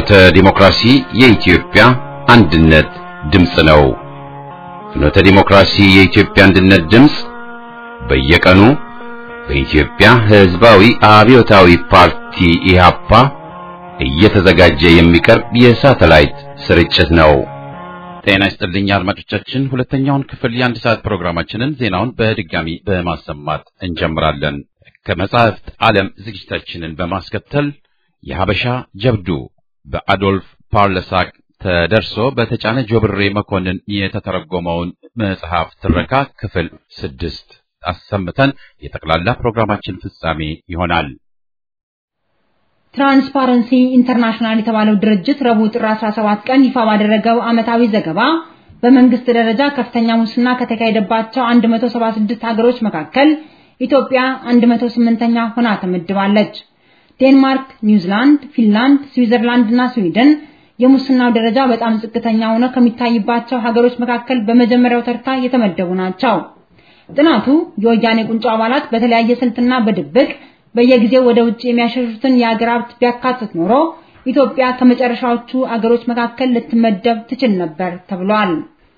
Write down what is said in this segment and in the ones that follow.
ፍኖተ ዲሞክራሲ የኢትዮጵያ አንድነት ድምፅ ነው። ፍኖተ ዲሞክራሲ የኢትዮጵያ አንድነት ድምፅ በየቀኑ በኢትዮጵያ ሕዝባዊ አብዮታዊ ፓርቲ ኢህአፓ እየተዘጋጀ የሚቀርብ የሳተላይት ስርጭት ነው። ጤና ይስጥልኝ አድማጮቻችን፣ ሁለተኛውን ክፍል የአንድ ሰዓት ፕሮግራማችንን ዜናውን በድጋሚ በማሰማት እንጀምራለን። ከመጻሕፍት ዓለም ዝግጅታችንን በማስከተል የሀበሻ ጀብዱ በአዶልፍ ፓርለሳክ ተደርሶ በተጫነ ጆብሬ መኮንን የተተረጎመውን መጽሐፍ ትረካ ክፍል ስድስት አሰምተን የጠቅላላ ፕሮግራማችን ፍጻሜ ይሆናል። ትራንስፓረንሲ ኢንተርናሽናል የተባለው ድርጅት ረቡዕ ጥር 17 ቀን ይፋ ባደረገው ዓመታዊ ዘገባ በመንግስት ደረጃ ከፍተኛ ሙስና ከተካሄደባቸው 176 ሀገሮች መካከል ኢትዮጵያ 108ኛ ሆና ተመድባለች። ዴንማርክ፣ ኒውዚላንድ፣ ፊንላንድ፣ ስዊዘርላንድ እና ስዊድን የሙስናው ደረጃ በጣም ዝቅተኛ ሆኖ ከሚታይባቸው ሀገሮች መካከል በመጀመሪያው ተርታ የተመደቡ ናቸው። ጥናቱ የወያኔ ቁንጮ አባላት በተለያየ ስልትና በድብቅ በየጊዜው ወደ ውጭ የሚያሸሹትን የአገር ሀብት ቢያካትት ኖሮ ኢትዮጵያ ከመጨረሻዎቹ አገሮች መካከል ልትመደብ ትችል ነበር ተብሏል።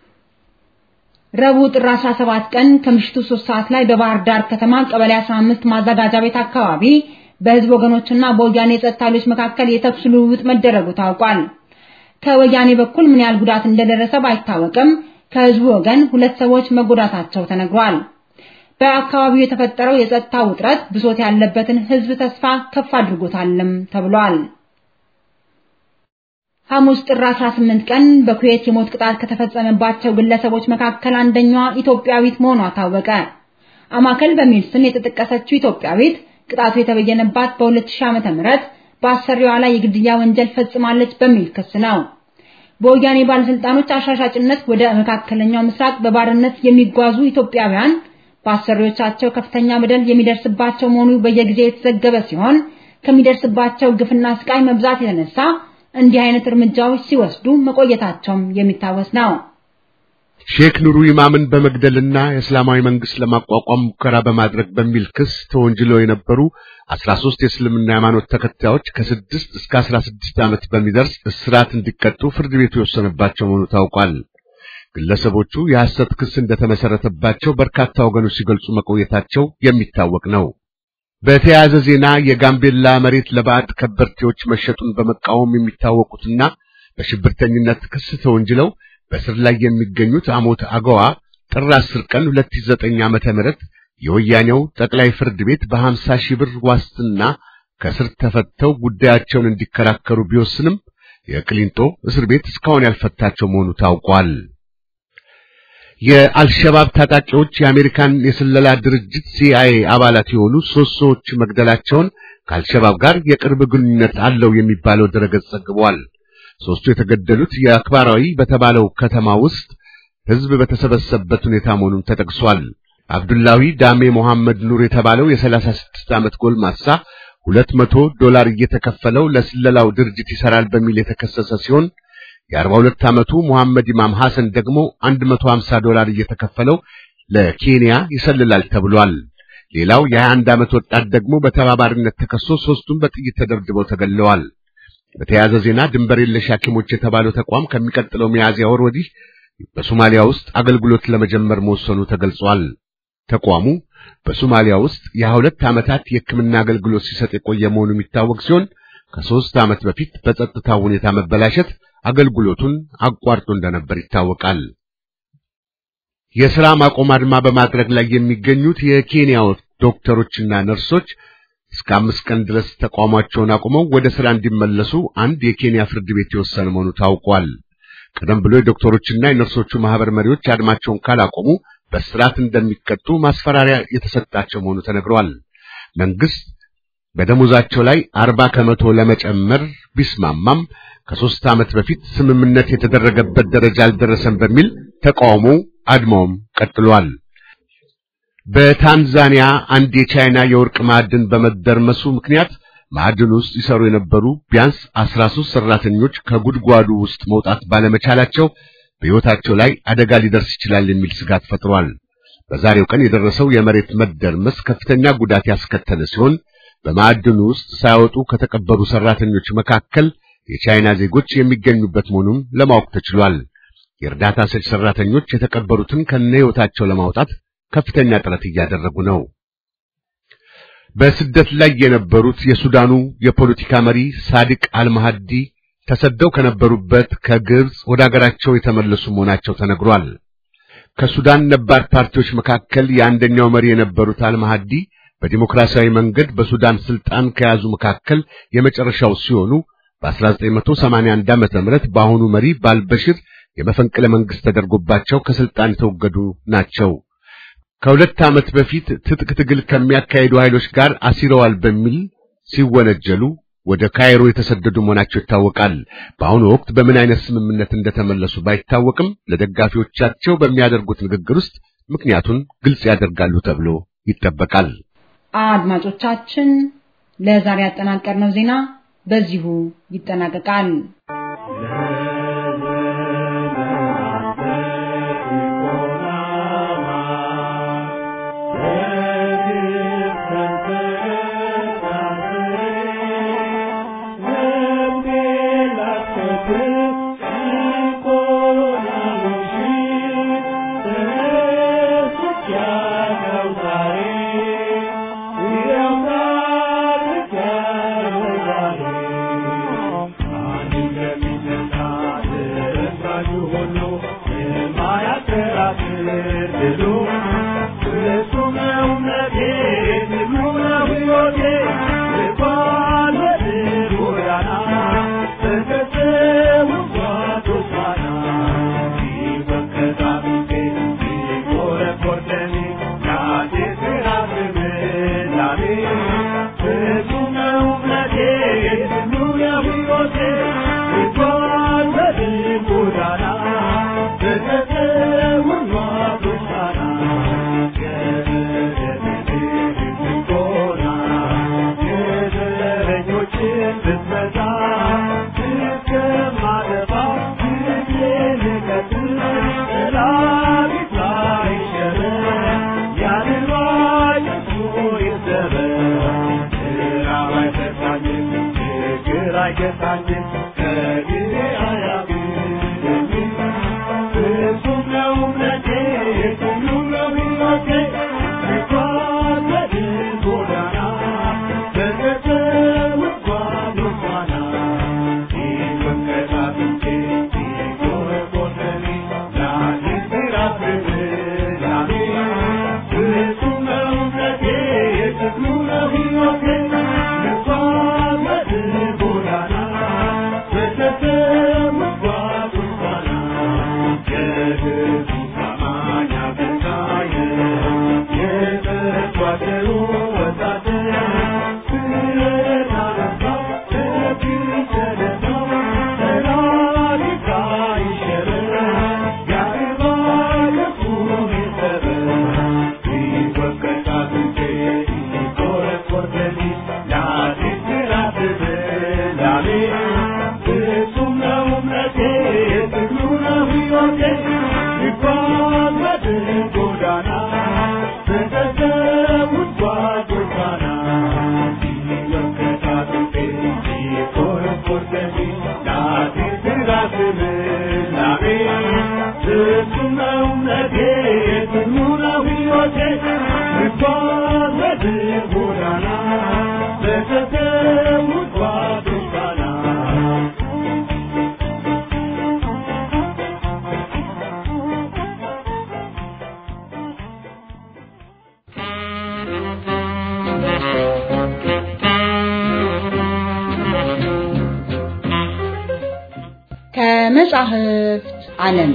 ረቡዕ ጥር 17 ቀን ከምሽቱ 3 ሰዓት ላይ በባህር ዳር ከተማ ቀበሌ 15 ማዘጋጃ ቤት አካባቢ በህዝብ ወገኖችና በወያኔ የጸጥታ ኃይሎች መካከል የተኩስ ልውውጥ መደረጉ ታውቋል። ከወያኔ በኩል ምን ያህል ጉዳት እንደደረሰ ባይታወቅም ከህዝቡ ወገን ሁለት ሰዎች መጎዳታቸው ተነግሯል። በአካባቢው የተፈጠረው የጸጥታ ውጥረት ብሶት ያለበትን ህዝብ ተስፋ ከፍ አድርጎታልም ተብሏል። ሐሙስ ጥር 18 ቀን በኩዌት የሞት ቅጣት ከተፈጸመባቸው ግለሰቦች መካከል አንደኛዋ ኢትዮጵያዊት መሆኗ ታወቀ። አማከል በሚል ስም የተጠቀሰችው ኢትዮጵያዊት ቅጣቱ የተበየነባት በ2000 ዓመተ ምህረት በአሰሪዋ ላይ የግድያ ወንጀል ፈጽማለች በሚል ክስ ነው። በወያኔ ባለስልጣኖች አሻሻጭነት ወደ መካከለኛው ምስራቅ በባርነት የሚጓዙ ኢትዮጵያውያን በአሰሪዎቻቸው ከፍተኛ በደል የሚደርስባቸው መሆኑ በየጊዜው የተዘገበ ሲሆን ከሚደርስባቸው ግፍና ስቃይ መብዛት የተነሳ እንዲህ አይነት እርምጃዎች ሲወስዱ መቆየታቸውም የሚታወስ ነው። ሼክ ኑሩ ኢማምን በመግደልና የእስላማዊ መንግስት ለማቋቋም ሙከራ በማድረግ በሚል ክስ ተወንጅለው የነበሩ 13 የእስልምና ሃይማኖት ተከታዮች ከስድስት እስከ 16 ዓመት በሚደርስ እስራት እንዲቀጡ ፍርድ ቤቱ የወሰነባቸው መሆኑ ታውቋል። ግለሰቦቹ የሐሰት ክስ እንደተመሰረተባቸው በርካታ ወገኖች ሲገልጹ መቆየታቸው የሚታወቅ ነው። በተያያዘ ዜና የጋምቤላ መሬት ለባዕድ ከበርቴዎች መሸጡን በመቃወም የሚታወቁትና በሽብርተኝነት ክስ ተወንጅለው በስር ላይ የሚገኙት አሞት አገዋ ጥር 10 ቀን 2009 ዓመተ ምህረት የወያኔው ጠቅላይ ፍርድ ቤት በ50 ሺህ ብር ዋስትና ከስር ተፈተው ጉዳያቸውን እንዲከራከሩ ቢወስንም የቅሊንጦ እስር ቤት እስካሁን ያልፈታቸው መሆኑ ታውቋል። የአልሸባብ ታጣቂዎች የአሜሪካን የስለላ ድርጅት ሲአይኤ አባላት የሆኑ ሶስት ሰዎች መግደላቸውን ከአልሸባብ ጋር የቅርብ ግንኙነት አለው የሚባለው ድረገጽ ዘግቧል። ሶስቱ የተገደሉት የአክባራዊ በተባለው ከተማ ውስጥ ሕዝብ በተሰበሰበበት ሁኔታ መሆኑን ተጠቅሷል። አብዱላዊ ዳሜ መሐመድ ኑር የተባለው የሰላሳ ስድስት ዓመት ጎልማሳ ሁለት መቶ ዶላር እየተከፈለው ለስለላው ድርጅት ይሰራል በሚል የተከሰሰ ሲሆን የአርባ ሁለት ዓመቱ መሐመድ ኢማም ሐሰን ደግሞ አንድ መቶ ሀምሳ ዶላር እየተከፈለው ለኬንያ ይሰልላል ተብሏል። ሌላው የሀያ አንድ ዓመት ወጣት ደግሞ በተባባሪነት ተከሶ ሦስቱም በጥይት ተደብድበው ተገድለዋል። በተያያዘ ዜና ድንበር የለሽ ሐኪሞች የተባለው ተቋም ከሚቀጥለው ሚያዝያ ወር ወዲህ በሶማሊያ ውስጥ አገልግሎት ለመጀመር መወሰኑ ተገልጿል። ተቋሙ በሶማሊያ ውስጥ የሀያ ሁለት ዓመታት የሕክምና አገልግሎት ሲሰጥ የቆየ መሆኑ የሚታወቅ ሲሆን ከሦስት ዓመት በፊት በጸጥታ ሁኔታ መበላሸት አገልግሎቱን አቋርጦ እንደነበር ይታወቃል። የሥራ ማቆም አድማ በማድረግ ላይ የሚገኙት የኬንያ ዶክተሮችና ነርሶች እስከ አምስት ቀን ድረስ ተቋማቸውን አቁመው ወደ ሥራ እንዲመለሱ አንድ የኬንያ ፍርድ ቤት የወሰነ መሆኑ ታውቋል። ቀደም ብሎ የዶክተሮችና የነርሶቹ ማህበር መሪዎች አድማቸውን ካላቆሙ በስርዓት እንደሚቀጡ ማስፈራሪያ የተሰጣቸው መሆኑ ተነግሯል። መንግስት በደሞዛቸው ላይ አርባ ከመቶ ለመጨመር ቢስማማም ከሦስት ዓመት በፊት ስምምነት የተደረገበት ደረጃ አልደረሰም በሚል ተቃውሞ አድማውም ቀጥሏል። በታንዛኒያ አንድ የቻይና የወርቅ ማዕድን በመደርመሱ ምክንያት ማዕድን ውስጥ ይሰሩ የነበሩ ቢያንስ 13 ሰራተኞች ከጉድጓዱ ውስጥ መውጣት ባለመቻላቸው በሕይወታቸው ላይ አደጋ ሊደርስ ይችላል የሚል ስጋት ፈጥሯል። በዛሬው ቀን የደረሰው የመሬት መደርመስ ከፍተኛ ጉዳት ያስከተለ ሲሆን በማዕድኑ ውስጥ ሳይወጡ ከተቀበሩ ሰራተኞች መካከል የቻይና ዜጎች የሚገኙበት መሆኑን ለማወቅ ተችሏል። የእርዳታ ሰጪ ሰራተኞች የተቀበሩትን ከነህይወታቸው ለማውጣት ከፍተኛ ጥረት እያደረጉ ነው። በስደት ላይ የነበሩት የሱዳኑ የፖለቲካ መሪ ሳዲቅ አልማሃዲ ተሰደው ከነበሩበት ከግብጽ ወደ አገራቸው የተመለሱ መሆናቸው ተነግሯል። ከሱዳን ነባር ፓርቲዎች መካከል የአንደኛው መሪ የነበሩት አልማሃዲ በዲሞክራሲያዊ መንገድ በሱዳን ስልጣን ከያዙ መካከል የመጨረሻው ሲሆኑ በ1981 ዓመተ ምህረት በአሁኑ መሪ ባልበሽር የመፈንቅለ መንግስት ተደርጎባቸው ከስልጣን የተወገዱ ናቸው። ከሁለት ዓመት በፊት ትጥቅ ትግል ከሚያካሂዱ ኃይሎች ጋር አሲረዋል በሚል ሲወነጀሉ ወደ ካይሮ የተሰደዱ መሆናቸው ይታወቃል። በአሁኑ ወቅት በምን አይነት ስምምነት እንደተመለሱ ባይታወቅም ለደጋፊዎቻቸው በሚያደርጉት ንግግር ውስጥ ምክንያቱን ግልጽ ያደርጋሉ ተብሎ ይጠበቃል። አድማጮቻችን፣ ለዛሬ ያጠናቀርነው ዜና በዚሁ ይጠናቀቃል። ከመጻሕፍት ዓለም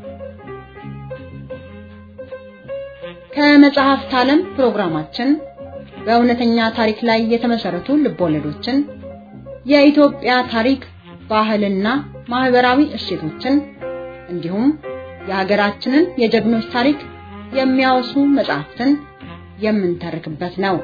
ከመጽሐፍት ዓለም ፕሮግራማችን በእውነተኛ ታሪክ ላይ የተመሰረቱ ልቦለዶችን፣ የኢትዮጵያ ታሪክ፣ ባህልና ማህበራዊ እሴቶችን እንዲሁም የሀገራችንን የጀግኖች ታሪክ የሚያወሱ መጽሐፍትን የምንተርክበት ነው።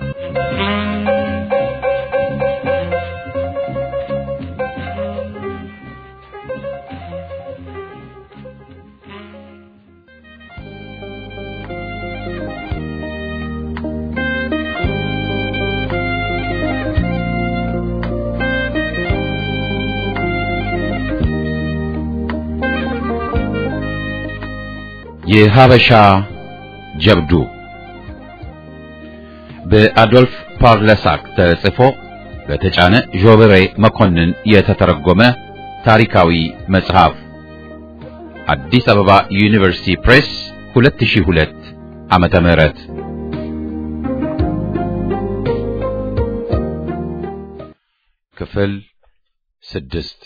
የሀበሻ ጀብዱ በአዶልፍ ፓርለሳክ ተጽፎ በተጫነ ዦብሬ መኮንን የተተረጎመ ታሪካዊ መጽሐፍ አዲስ አበባ ዩኒቨርሲቲ ፕሬስ 2002 ዓመተ ምህረት ክፍል ስድስት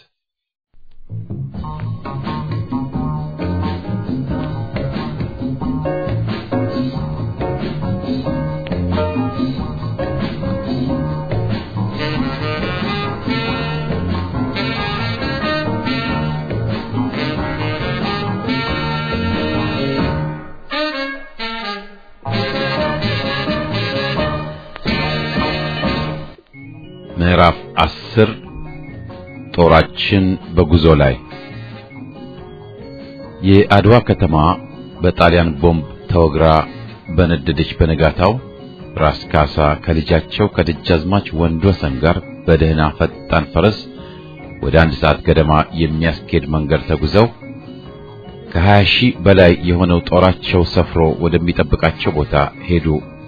ምዕራፍ አስር ጦራችን በጉዞ ላይ የአድዋ ከተማ በጣሊያን ቦምብ ተወግራ በነደደች በነጋታው ራስ ካሳ ከልጃቸው ከደጃዝማች ወንድወሰን ጋር በደህና ፈጣን ፈረስ ወደ አንድ ሰዓት ገደማ የሚያስኬድ መንገድ ተጉዘው ከሀያ ሺህ በላይ የሆነው ጦራቸው ሰፍሮ ወደሚጠብቃቸው ቦታ ሄዱ።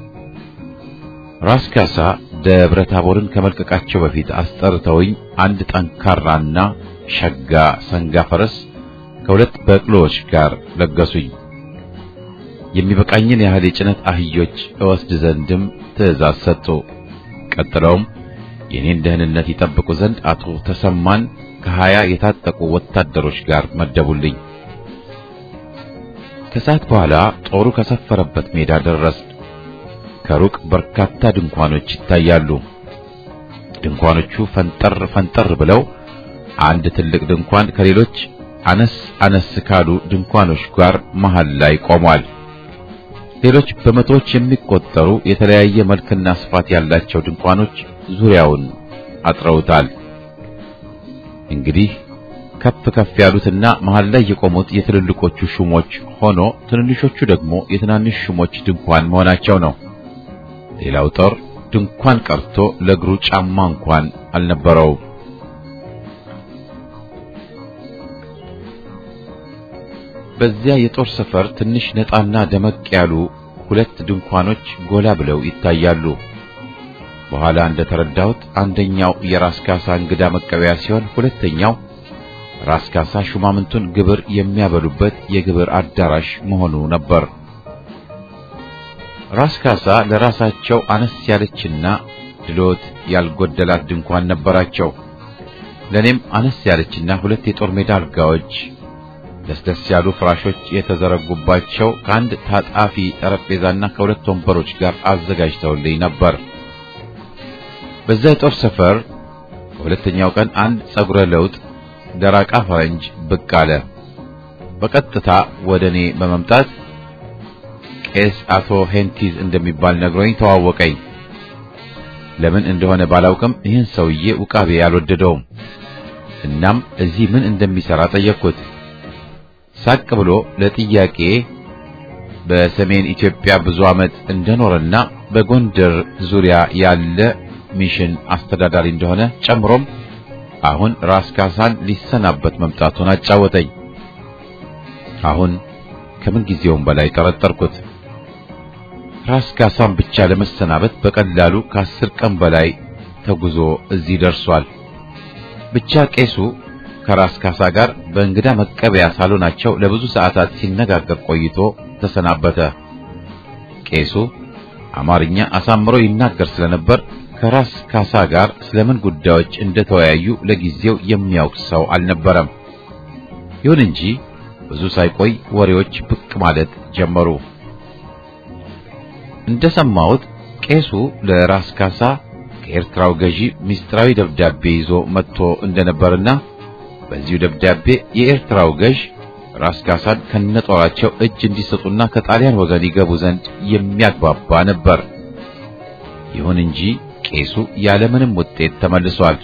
ራስ ካሳ ደብረ ታቦርን ከመልቀቃቸው በፊት አስጠርተውኝ አንድ ጠንካራና ሸጋ ሰንጋ ፈረስ ከሁለት በቅሎዎች ጋር ለገሱኝ። የሚበቃኝን ያህል የጭነት አህዮች እወስድ ዘንድም ትእዛዝ ሰጡ። ቀጥለውም የኔን ደህንነት ይጠብቁ ዘንድ አቶ ተሰማን ከሀያ የታጠቁ ወታደሮች ጋር መደቡልኝ። ከሰዓት በኋላ ጦሩ ከሰፈረበት ሜዳ ደረስን። ከሩቅ በርካታ ድንኳኖች ይታያሉ። ድንኳኖቹ ፈንጠር ፈንጠር ብለው አንድ ትልቅ ድንኳን ከሌሎች አነስ አነስ ካሉ ድንኳኖች ጋር መሃል ላይ ቆሟል። ሌሎች በመቶዎች የሚቆጠሩ የተለያየ መልክና ስፋት ያላቸው ድንኳኖች ዙሪያውን አጥረውታል። እንግዲህ ከፍ ከፍ ያሉትና መሃል ላይ የቆሙት የትልልቆቹ ሹሞች ሆኖ ትንንሾቹ ደግሞ የትናንሽ ሹሞች ድንኳን መሆናቸው ነው። ሌላው ጦር ድንኳን ቀርቶ ለእግሩ ጫማ እንኳን አልነበረውም። በዚያ የጦር ሰፈር ትንሽ ነጣና ደመቅ ያሉ ሁለት ድንኳኖች ጎላ ብለው ይታያሉ። በኋላ እንደተረዳሁት አንደኛው የራስ ካሳ እንግዳ መቀበያ ሲሆን፣ ሁለተኛው ራስ ካሳ ሹማምንቱን ግብር የሚያበሉበት የግብር አዳራሽ መሆኑ ነበር። ራስ ካሳ ለራሳቸው አነስ ያለችና ድሎት ያልጎደላት ድንኳን ነበራቸው። ለኔም አነስ ያለችና ሁለት የጦር ሜዳ አልጋዎች ለስለስ ያሉ ፍራሾች የተዘረጉባቸው ከአንድ ታጣፊ ጠረጴዛና ከሁለት ወንበሮች ጋር አዘጋጅተውልኝ ነበር። በዛ የጦር ሰፈር በሁለተኛው ቀን አንድ ጸጉረ ለውጥ ደራቃ ፈረንጅ ብቅ አለ። በቀጥታ ወደ እኔ በመምጣት ቄስ አቶ ሄንቲዝ እንደሚባል ነግሮኝ ተዋወቀኝ። ለምን እንደሆነ ባላውቅም ይህን ሰውዬ ውቃቤ አልወደደውም። እናም እዚህ ምን እንደሚሰራ ጠየቅኩት። ሳቅ ብሎ ለጥያቄ በሰሜን ኢትዮጵያ ብዙ ዓመት እንደኖረና በጎንደር ዙሪያ ያለ ሚሽን አስተዳዳሪ እንደሆነ ጨምሮም አሁን ራስ ካሳን ሊሰናበት መምጣቱን አጫወተኝ። አሁን ከምን ጊዜውም በላይ ጠረጠርኩት። ራስ ካሳን ብቻ ለመሰናበት በቀላሉ ከአስር ቀን በላይ ተጉዞ እዚህ ደርሷል። ብቻ ቄሱ ከራስ ካሳ ጋር በእንግዳ መቀበያ ሳሎናቸው ለብዙ ሰዓታት ሲነጋገር ቆይቶ ተሰናበተ። ቄሱ አማርኛ አሳምሮ ይናገር ስለነበር ከራስ ካሳ ጋር ስለምን ጉዳዮች እንደተወያዩ ለጊዜው የሚያውቅ ሰው አልነበረም። ይሁን እንጂ ብዙ ሳይቆይ ወሬዎች ብቅ ማለት ጀመሩ። እንደሰማሁት ቄሱ ለራስ ካሳ ከኤርትራው ገዢ ምስጢራዊ ደብዳቤ ይዞ መጥቶ እንደነበርና በዚሁ ደብዳቤ የኤርትራው ገዥ ራስ ካሳን ከነጦራቸው እጅ እንዲሰጡና ከጣሊያን ወገን ይገቡ ዘንድ የሚያግባባ ነበር። ይሁን እንጂ ቄሱ ያለምንም ውጤት ተመልሷል።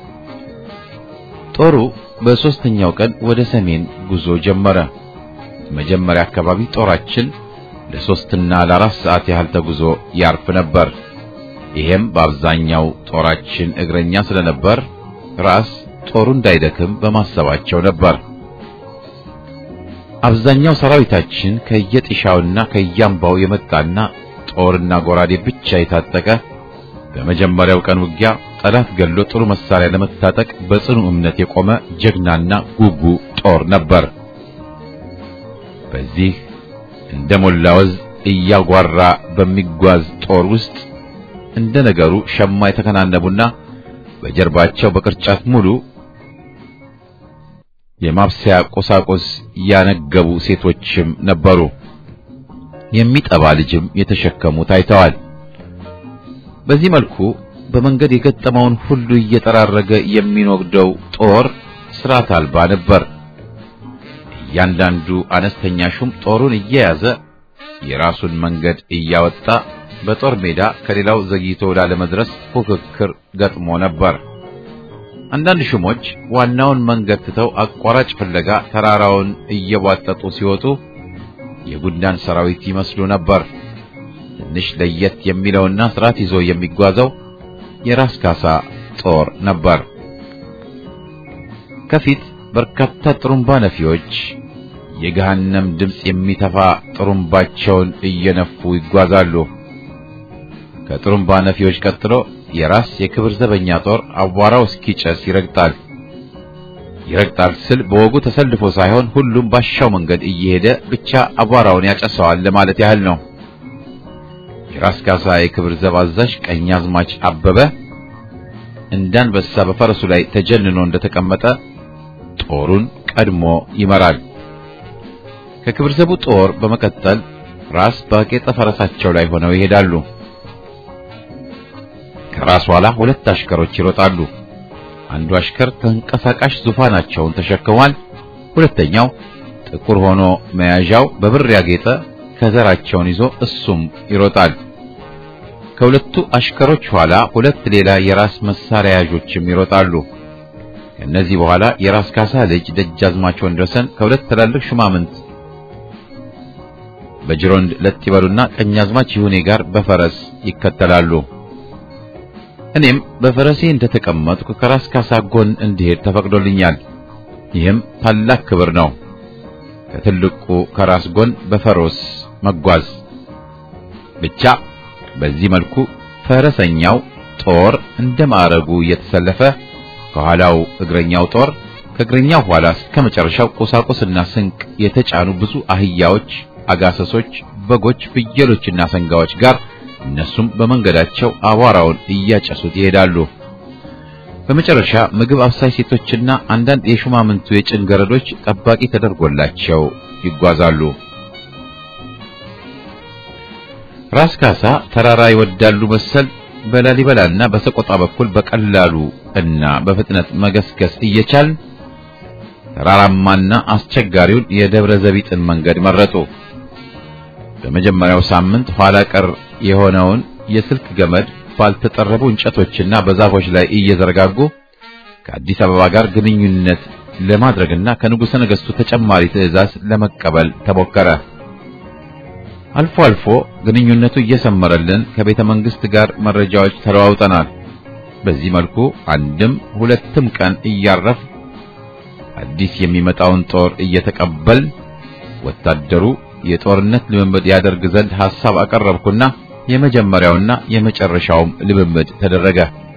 ጦሩ በሦስተኛው ቀን ወደ ሰሜን ጉዞ ጀመረ። መጀመሪያ አካባቢ ጦራችን ለሶስትና ለአራት ሰዓት ያህል ተጉዞ ያርፍ ነበር። ይሄም በአብዛኛው ጦራችን እግረኛ ስለነበር ራስ ጦሩ እንዳይደክም በማሰባቸው ነበር። አብዛኛው ሰራዊታችን ከየጥሻውና ከያምባው የመጣና ጦርና ጎራዴ ብቻ የታጠቀ በመጀመሪያው ቀን ውጊያ ጠላት ገሎ ጥሩ መሳሪያ ለመታጠቅ በጽኑ እምነት የቆመ ጀግናና ጉጉ ጦር ነበር። በዚህ እንደ ሞላ ወዝ እያጓራ በሚጓዝ ጦር ውስጥ እንደ ነገሩ ሸማ የተከናነቡና በጀርባቸው በቅርጫት ሙሉ የማብሰያ ቁሳቁስ ያነገቡ ሴቶችም ነበሩ። የሚጠባ ልጅም የተሸከሙ ታይተዋል። በዚህ መልኩ በመንገድ የገጠመውን ሁሉ እየጠራረገ የሚኖግደው ጦር ስርዓት አልባ ነበር። እያንዳንዱ አነስተኛ ሹም ጦሩን እየያዘ የራሱን መንገድ እያወጣ በጦር ሜዳ ከሌላው ዘግይቶ ላለመድረስ ፉክክር ገጥሞ ነበር። አንዳንድ ሹሞች ዋናውን መንገድ ትተው አቋራጭ ፍለጋ ተራራውን እየቧጠጡ ሲወጡ የጉንዳን ሰራዊት ይመስሉ ነበር። ትንሽ ለየት የሚለውና ስርዓት ይዞ የሚጓዘው የራስ ካሳ ጦር ነበር። ከፊት በርካታ ጥሩምባ ነፊዎች የገሃነም ድምፅ የሚተፋ ጥሩምባቸውን እየነፉ ይጓዛሉ። ከጥሩምባ ነፊዎች ቀጥሎ የራስ የክብር ዘበኛ ጦር አቧራው እስኪጨስ ይረግጣል። ይረግጣል ስል በወጉ ተሰልፎ ሳይሆን ሁሉም ባሻው መንገድ እየሄደ ብቻ አቧራውን ያጨሰዋል ለማለት ያህል ነው። የራስ ካሳ የክብር ዘብ አዛዥ ቀኛዝማች አበበ እንዳንበሳ በፈረሱ ላይ ተጀንኖ እንደተቀመጠ ጦሩን ቀድሞ ይመራል። ከክብር ዘቡ ጦር በመቀጠል ራስ ባቄጠ ፈረሳቸው ላይ ሆነው ይሄዳሉ። ከራስ ኋላ ሁለት አሽከሮች ይሮጣሉ። አንዱ አሽከር ተንቀሳቃሽ ዙፋናቸውን ተሸክሟል። ሁለተኛው ጥቁር ሆኖ መያዣው በብር ያጌጠ ከዘራቸውን ይዞ እሱም ይሮጣል። ከሁለቱ አሽከሮች ኋላ ሁለት ሌላ የራስ መሳሪያ ያዦችም ይሮጣሉ። ከእነዚህ በኋላ የራስ ካሳ ልጅ ደጃዝማች ወንድወሰን ከሁለት ትላልቅ ሹማምንት በጅሮንድ ለጥ ይበሉና ቀኛዝማች ይሁኔ ጋር በፈረስ ይከተላሉ። እኔም በፈረሴ እንደተቀመጥኩ ከራስ ካሳ ጎን እንዲሄድ ተፈቅዶልኛል። ይህም ታላቅ ክብር ነው። ከትልቁ ከራስ ጎን በፈረስ መጓዝ ብቻ። በዚህ መልኩ ፈረሰኛው ጦር እንደ ማዕረጉ እየተሰለፈ ከኋላው እግረኛው ጦር ከእግረኛው ኋላ እስከ መጨረሻው ቁሳቁስና ስንቅ የተጫኑ ብዙ አህያዎች፣ አጋሰሶች፣ በጎች፣ ፍየሎችና ሰንጋዎች ጋር እነሱም በመንገዳቸው አቧራውን እያጨሱት ይሄዳሉ። በመጨረሻ ምግብ አብሳይ ሴቶችና አንዳንድ የሹማምንቱ የጭን ገረዶች ጠባቂ ተደርጎላቸው ይጓዛሉ። ራስ ካሳ ተራራ ይወዳሉ መሰል በላሊበላና በሰቆጣ በኩል በቀላሉ እና በፍጥነት መገስገስ እየቻልን ተራራማና አስቸጋሪውን የደብረ ዘቢጥን መንገድ መረጡ። በመጀመሪያው ሳምንት ኋላ ቀር የሆነውን የስልክ ገመድ ባልተጠረቡ እንጨቶችና በዛፎች ላይ እየዘረጋጉ ከአዲስ አበባ ጋር ግንኙነት ለማድረግና ከንጉሠ ነገሥቱ ተጨማሪ ትዕዛዝ ለመቀበል ተሞከረ። አልፎ አልፎ ግንኙነቱ እየሰመረልን ከቤተ መንግሥት ጋር መረጃዎች ተለዋውጠናል። በዚህ መልኩ አንድም ሁለትም ቀን እያረፍ አዲስ የሚመጣውን ጦር እየተቀበል ወታደሩ የጦርነት ልምምድ ያደርግ ዘንድ ሐሳብ አቀረብኩና የመጀመሪያውና የመጨረሻውም ልምምድ ተደረገ።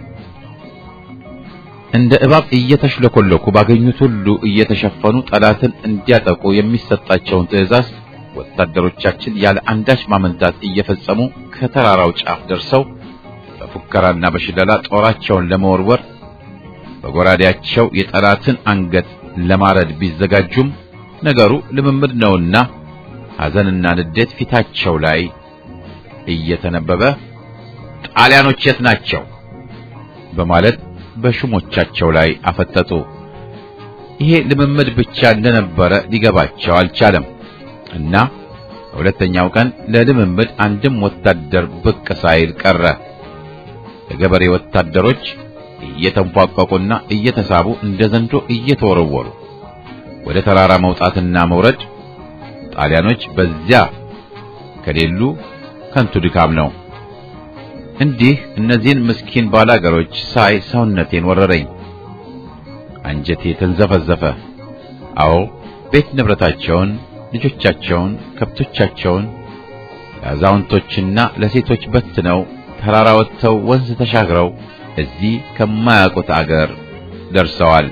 እንደ እባብ እየተሽለኮለኩ ባገኙት ሁሉ እየተሸፈኑ ጠላትን እንዲያጠቁ የሚሰጣቸውን ትዕዛዝ ወታደሮቻችን ያለ አንዳች ማመንታት እየፈጸሙ ከተራራው ጫፍ ደርሰው በፉከራና በሽለላ ጦራቸውን ለመወርወር በጎራዴያቸው የጠላትን አንገት ለማረድ ቢዘጋጁም ነገሩ ልምምድ ነውና ሐዘንና ንዴት ፊታቸው ላይ እየተነበበ ጣሊያኖች የት ናቸው በማለት በሹሞቻቸው ላይ አፈጠጡ። ይሄ ልምምድ ብቻ እንደነበረ ሊገባቸው አልቻለም እና በሁለተኛው ቀን ለልምምድ አንድም ወታደር ብቅ ሳይል ቀረ። የገበሬ ወታደሮች እየተንፏቀቁና እየተሳቡ እንደ ዘንዶ እየተወረወሩ ወደ ተራራ መውጣትና መውረድ ጣሊያኖች በዚያ ከሌሉ ከንቱ ድካም ነው። እንዲህ እነዚህን ምስኪን ባላገሮች ሳይ ሰውነቴን ወረረኝ፣ አንጀቴ ተንዘፈዘፈ። አዎ ቤት ንብረታቸውን ልጆቻቸውን፣ ከብቶቻቸውን ለአዛውንቶችና ለሴቶች በትነው ተራራ ወጥተው ወንዝ ተሻግረው እዚህ ከማያውቁት አገር ደርሰዋል።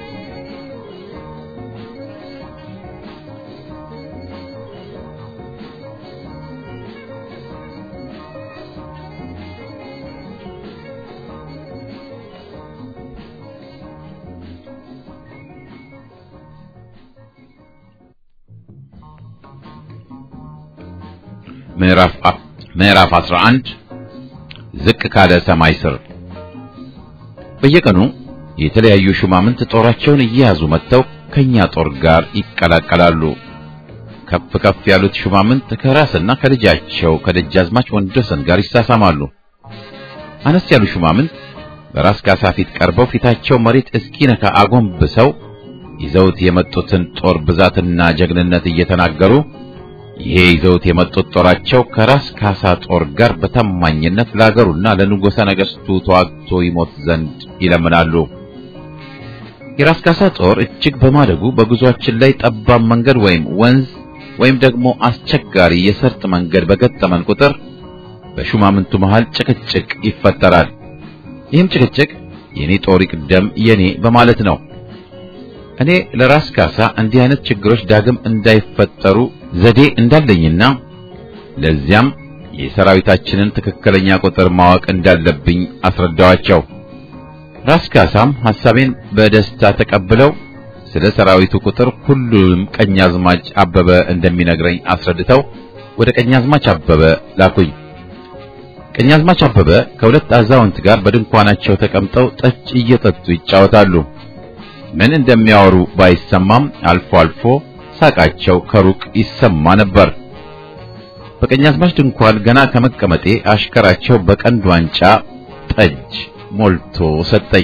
ምዕራፍ ምዕራፍ 11 ዝቅ ካለ ሰማይ ስር በየቀኑ የተለያዩ ሹማምንት ጦራቸውን እየያዙ መጥተው ከኛ ጦር ጋር ይቀላቀላሉ። ከፍ ከፍ ያሉት ሹማምንት ከራስና ከልጃቸው ከደጃዝማች ወንዶሰን ጋር ይሳሳማሉ። አነስ ያሉ ሹማምንት በራስ ካሳ ፊት ቀርበው ፊታቸው መሬት እስኪነካ አጎንብሰው ይዘውት የመጡትን ጦር ብዛትና ጀግንነት እየተናገሩ ይሄ ይዘውት የመጡት ጦራቸው ከራስ ካሳ ጦር ጋር በታማኝነት ለአገሩና ለንጉሠ ነገሥቱ ተዋግቶ ይሞት ዘንድ ይለምናሉ። የራስ ካሳ ጦር እጅግ በማደጉ በጉዟችን ላይ ጠባብ መንገድ ወይም ወንዝ ወይም ደግሞ አስቸጋሪ የሰርጥ መንገድ በገጠመን ቁጥር በሹማምንቱ መሃል ጭቅጭቅ ይፈጠራል። ይህም ጭቅጭቅ የኔ ጦር ይቅደም የኔ በማለት ነው። እኔ ለራስ ካሳ እንዲህ አይነት ችግሮች ዳግም እንዳይፈጠሩ ዘዴ እንዳለኝና ለዚያም የሰራዊታችንን ትክክለኛ ቁጥር ማወቅ እንዳለብኝ አስረዳዋቸው። ራስ ካሳም ሐሳቤን በደስታ ተቀብለው ስለ ሰራዊቱ ቁጥር ሁሉም ቀኛዝማች አበበ እንደሚነግረኝ አስረድተው ወደ ቀኛዝማች አበበ ላኩኝ። ቀኛዝማች አበበ ከሁለት አዛውንት ጋር በድንኳናቸው ተቀምጠው ጠጅ እየጠጡ ይጫወታሉ። ምን እንደሚያወሩ ባይሰማም አልፎ አልፎ ሳቃቸው ከሩቅ ይሰማ ነበር። በቀኛዝማች ድንኳን ገና ከመቀመጤ አሽከራቸው በቀንድ ዋንጫ ጠጅ ሞልቶ ሰጠኝ።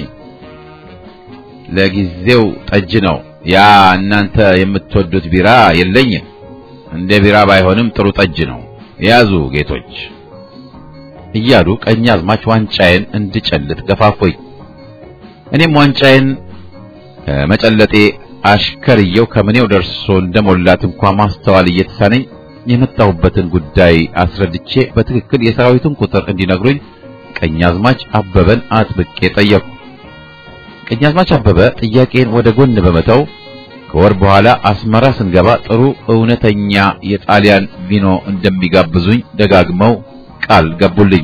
ለጊዜው ጠጅ ነው፣ ያ እናንተ የምትወዱት ቢራ የለኝም። እንደ ቢራ ባይሆንም ጥሩ ጠጅ ነው፣ ያዙ ጌቶች እያሉ ቀኛዝማች ዋንጫዬን እንድጨልጥ ገፋፎኝ። እኔም ዋንጫዬን ከመጨለጤ አሽከርየው ከምኔው ደርሶ እንደሞላት እንኳ ማስተዋል እየተሳነኝ የመጣሁበትን ጉዳይ አስረድቼ በትክክል የሰራዊቱን ቁጥር እንዲነግሩኝ ቀኛዝማች አበበን አጥብቄ ጠየቁ። ቀኛዝማች አበበ ጥያቄን ወደ ጎን በመተው ከወር በኋላ አስመራ ስንገባ ጥሩ እውነተኛ የጣሊያን ቪኖ እንደሚጋብዙኝ ደጋግመው ቃል ገቡልኝ።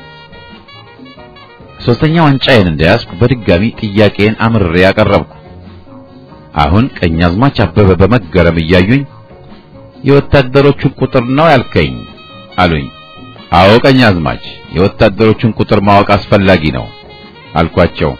ሶስተኛ ዋንጫዬን እንደያዝኩ በድጋሚ ጥያቄን አምርሬ ያቀረብኩ። አሁን ቀኛዝማች አበበ በመገረም እያዩኝ የወታደሮቹን ቁጥር ነው ያልከኝ አሉኝ። አዎ ቀኛዝማች፣ የወታደሮቹን ቁጥር ማወቅ አስፈላጊ ነው አልኳቸው።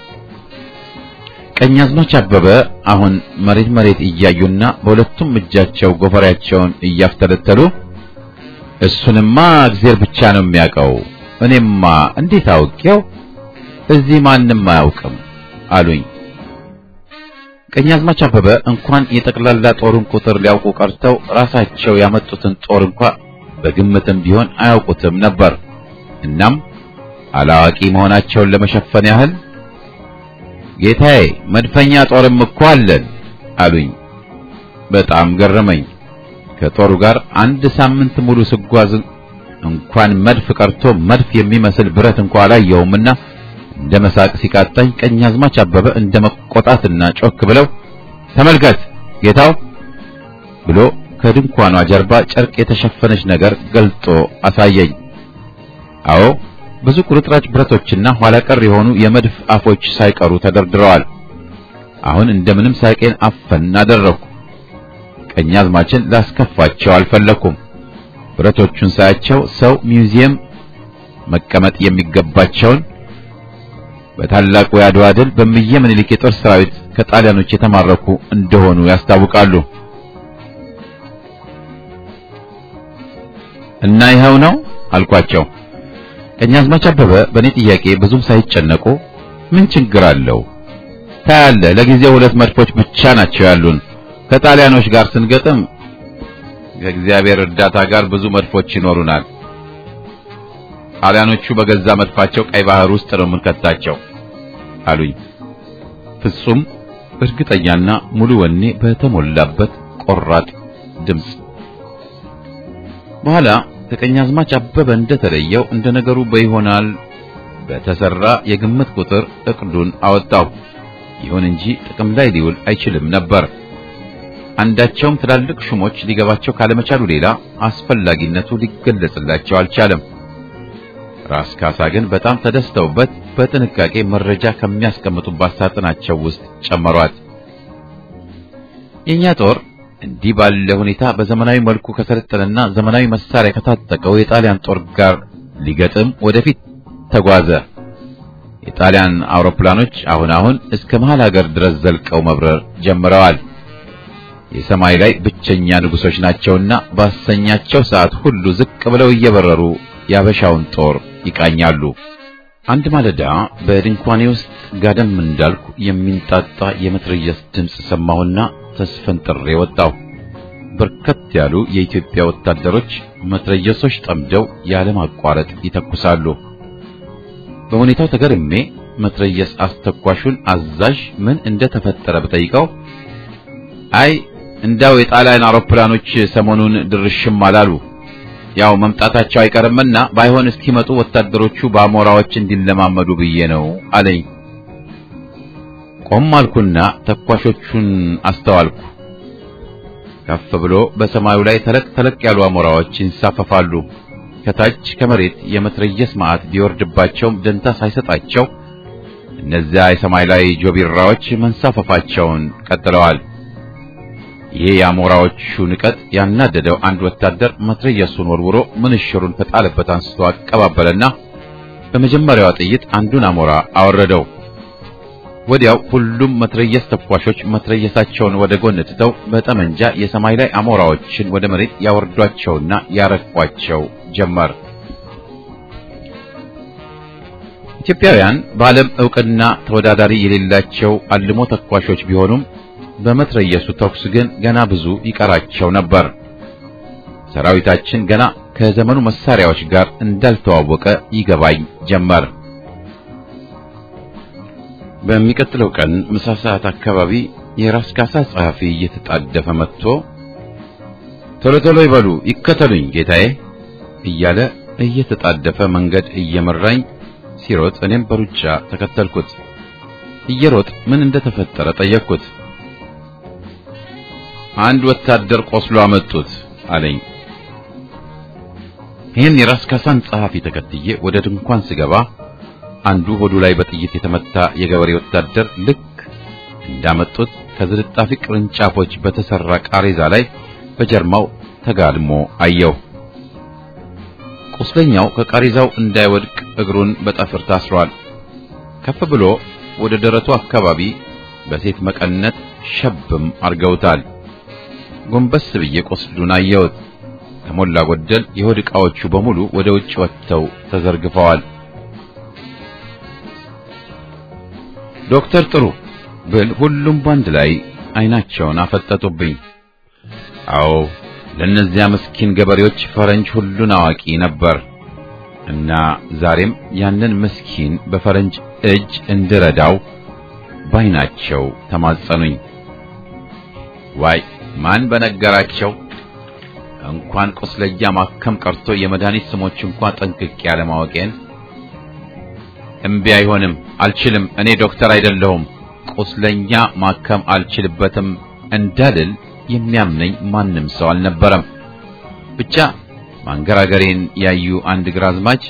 ቀኛዝማች አበበ አሁን መሬት መሬት እያዩና በሁለቱም እጃቸው ጎፈሬያቸውን እያፍተለተሉ እሱንማ እግዜር ብቻ ነው የሚያውቀው፣ እኔማ እንዴት አውቄው? እዚህ ማንም አያውቅም አሉኝ። ቀኛዝማች አበበ እንኳን የጠቅላላ ጦሩን ቁጥር ሊያውቁ ቀርተው ራሳቸው ያመጡትን ጦር እንኳ በግምትም ቢሆን አያውቁትም ነበር። እናም አላዋቂ መሆናቸውን ለመሸፈን ያህል ጌታዬ መድፈኛ ጦርም እኮ አለን አሉኝ። በጣም ገረመኝ። ከጦሩ ጋር አንድ ሳምንት ሙሉ ስጓዝ እንኳን መድፍ ቀርቶ መድፍ የሚመስል ብረት እንኳ አላየሁምና እንደ መሳቅ ሲቃጣኝ ቀኛዝማች አበበ እንደ መቆጣትና ጮክ ብለው ተመልከት ጌታው ብሎ ከድንኳኗ ጀርባ ጨርቅ የተሸፈነች ነገር ገልጦ አሳየኝ። አዎ ብዙ ቁርጥራጭ ብረቶችና ኋላ ቀር የሆኑ የመድፍ አፎች ሳይቀሩ ተደርድረዋል። አሁን እንደምንም ሳቄን አፈን አደረኩ። ቀኛዝማችን ላስከፋቸው አልፈለኩም። ብረቶቹን ሳያቸው ሰው ሚውዚየም መቀመጥ የሚገባቸውን በታላቁ የአድዋ ድል በእምዬ ምኒልክ የጦር ሰራዊት ከጣሊያኖች የተማረኩ እንደሆኑ ያስታውቃሉ። እና ይኸው ነው አልኳቸው። ቀኛዝማች አበበ በእኔ ጥያቄ ብዙም ሳይጨነቁ ምን ችግር አለው ታያለህ፣ ለጊዜው ሁለት መድፎች ብቻ ናቸው ያሉን። ከጣሊያኖች ጋር ስንገጥም ከእግዚአብሔር እርዳታ ጋር ብዙ መድፎች ይኖሩናል። ጣሊያኖቹ በገዛ መድፋቸው ቀይ ባህር ውስጥ ነው የምንከታቸው አሉኝ። ፍጹም እርግጠኛና ሙሉ ወኔ በተሞላበት ቆራጥ ድምፅ በኋላ ከቀኛዝማች አበበ እንደተለየው እንደ ነገሩ በይሆናል በተሰራ የግምት ቁጥር እቅዱን አወጣው። ይሁን እንጂ ጥቅም ላይ ሊውል አይችልም ነበር። አንዳቸውም ትላልቅ ሹሞች ሊገባቸው ካለመቻሉ ሌላ አስፈላጊነቱ ሊገለጽላቸው አልቻለም። ራስ ካሳ ግን በጣም ተደስተውበት በጥንቃቄ መረጃ ከሚያስቀምጡባት ሳጥናቸው ውስጥ ጨመሯት። የኛ ጦር እንዲህ ባለ ሁኔታ በዘመናዊ መልኩ ከሰለጠነና ዘመናዊ መሳሪያ ከታጠቀው የጣሊያን ጦር ጋር ሊገጥም ወደፊት ተጓዘ። የጣሊያን አውሮፕላኖች አሁን አሁን እስከ መሃል ሀገር ድረስ ዘልቀው መብረር ጀምረዋል። የሰማይ ላይ ብቸኛ ንጉሶች ናቸውና ባሰኛቸው ሰዓት ሁሉ ዝቅ ብለው እየበረሩ ያበሻውን ጦር ይቃኛሉ። አንድ ማለዳ በድንኳኔ ውስጥ ጋደም እንዳልኩ የሚንጣጣ የመትረየስ ድምፅ ሰማሁና ተስፈንጥሬ ወጣሁ። በርከት ያሉ የኢትዮጵያ ወታደሮች መትረየሶች ጠምደው ያለማቋረጥ ይተኩሳሉ። በሁኔታው ተገርሜ መትረየስ አስተኳሹን አዛዥ ምን እንደተፈጠረ ብጠይቀው አይ እንዳው የጣሊያን አውሮፕላኖች ሰሞኑን ድርሽም አላሉ ያው መምጣታቸው አይቀርምና ባይሆን እስኪመጡ ወታደሮቹ በአሞራዎች እንዲለማመዱ ብዬ ነው አለኝ። ቆም አልኩና ተኳሾቹን አስተዋልኩ። ከፍ ብሎ በሰማዩ ላይ ተለቅ ተለቅ ያሉ አሞራዎች ይንሳፈፋሉ። ከታች ከመሬት የመትረየስ ማዕት ቢወርድባቸውም ደንታ ሳይሰጣቸው እነዚያ የሰማይ ላይ ጆቢራዎች መንሳፈፋቸውን ቀጥለዋል። ይሄ የአሞራዎቹ ንቀት ያናደደው አንድ ወታደር መትረየሱን ወርውሮ ምንሽሩን ከጣለበት አንስቶ አቀባበለና በመጀመሪያዋ ጥይት አንዱን አሞራ አወረደው። ወዲያው ሁሉም መትረየስ ተኳሾች መትረየሳቸውን ወደ ጎን ትተው በጠመንጃ የሰማይ ላይ አሞራዎችን ወደ መሬት ያወርዷቸውና ያረግፏቸው ጀመር። ኢትዮጵያውያን በዓለም ዕውቅና ተወዳዳሪ የሌላቸው አልሞ ተኳሾች ቢሆኑም በመትረየሱ ተኩስ ግን ገና ብዙ ይቀራቸው ነበር። ሰራዊታችን ገና ከዘመኑ መሳሪያዎች ጋር እንዳልተዋወቀ ይገባኝ ጀመር። በሚቀጥለው ቀን ምሳ ሰዓት አካባቢ የራስ ካሳ ጸሐፊ እየተጣደፈ መጥቶ ቶሎ ቶሎ ይበሉ ይከተሉኝ ጌታዬ እያለ እየተጣደፈ መንገድ እየመራኝ ሲሮጥ እኔም በሩጫ ተከተልኩት። እየሮጥ ምን እንደተፈጠረ ጠየቅኩት። አንድ ወታደር ቆስሎ አመጡት አለኝ። ይህን የራስ ካሳን ጸሐፊ ተከትዬ ወደ ድንኳን ስገባ አንዱ ሆዱ ላይ በጥይት የተመታ የገበሬ ወታደር ልክ እንዳመጡት ከዝልጣፊ ቅርንጫፎች በተሰራ ቃሬዛ ላይ በጀርማው ተጋድሞ አየው። ቁስለኛው ከቃሬዛው እንዳይወድቅ እግሩን በጠፍር ታስሯል። ከፍ ብሎ ወደ ደረቱ አካባቢ በሴት መቀነት ሸብም አርገውታል። ጎንበስ ብዬ ቁስሉን አየሁት። ከሞላ ጎደል የሆድ ዕቃዎቹ በሙሉ ወደ ውጭ ወጥተው ተዘርግፈዋል። ዶክተር ጥሩ ብል ሁሉም ባንድ ላይ አይናቸውን አፈጠጡብኝ። አዎ ለእነዚያ ምስኪን ገበሬዎች ፈረንጅ ሁሉን አዋቂ ነበር እና ዛሬም ያንን ምስኪን በፈረንጅ እጅ እንድረዳው ባይናቸው ተማጸኑኝ። ዋይ ማን በነገራቸው እንኳን ቁስለኛ ማከም ቀርቶ የመድኃኒት ስሞች እንኳን ጠንቅቄ ያለማወቄን። እምቢ አይሆንም፣ አልችልም፣ እኔ ዶክተር አይደለሁም፣ ቁስለኛ ማከም አልችልበትም እንዳልል የሚያምነኝ ማንም ሰው አልነበረም። ብቻ ማንገራገሬን ያዩ አንድ ግራዝማች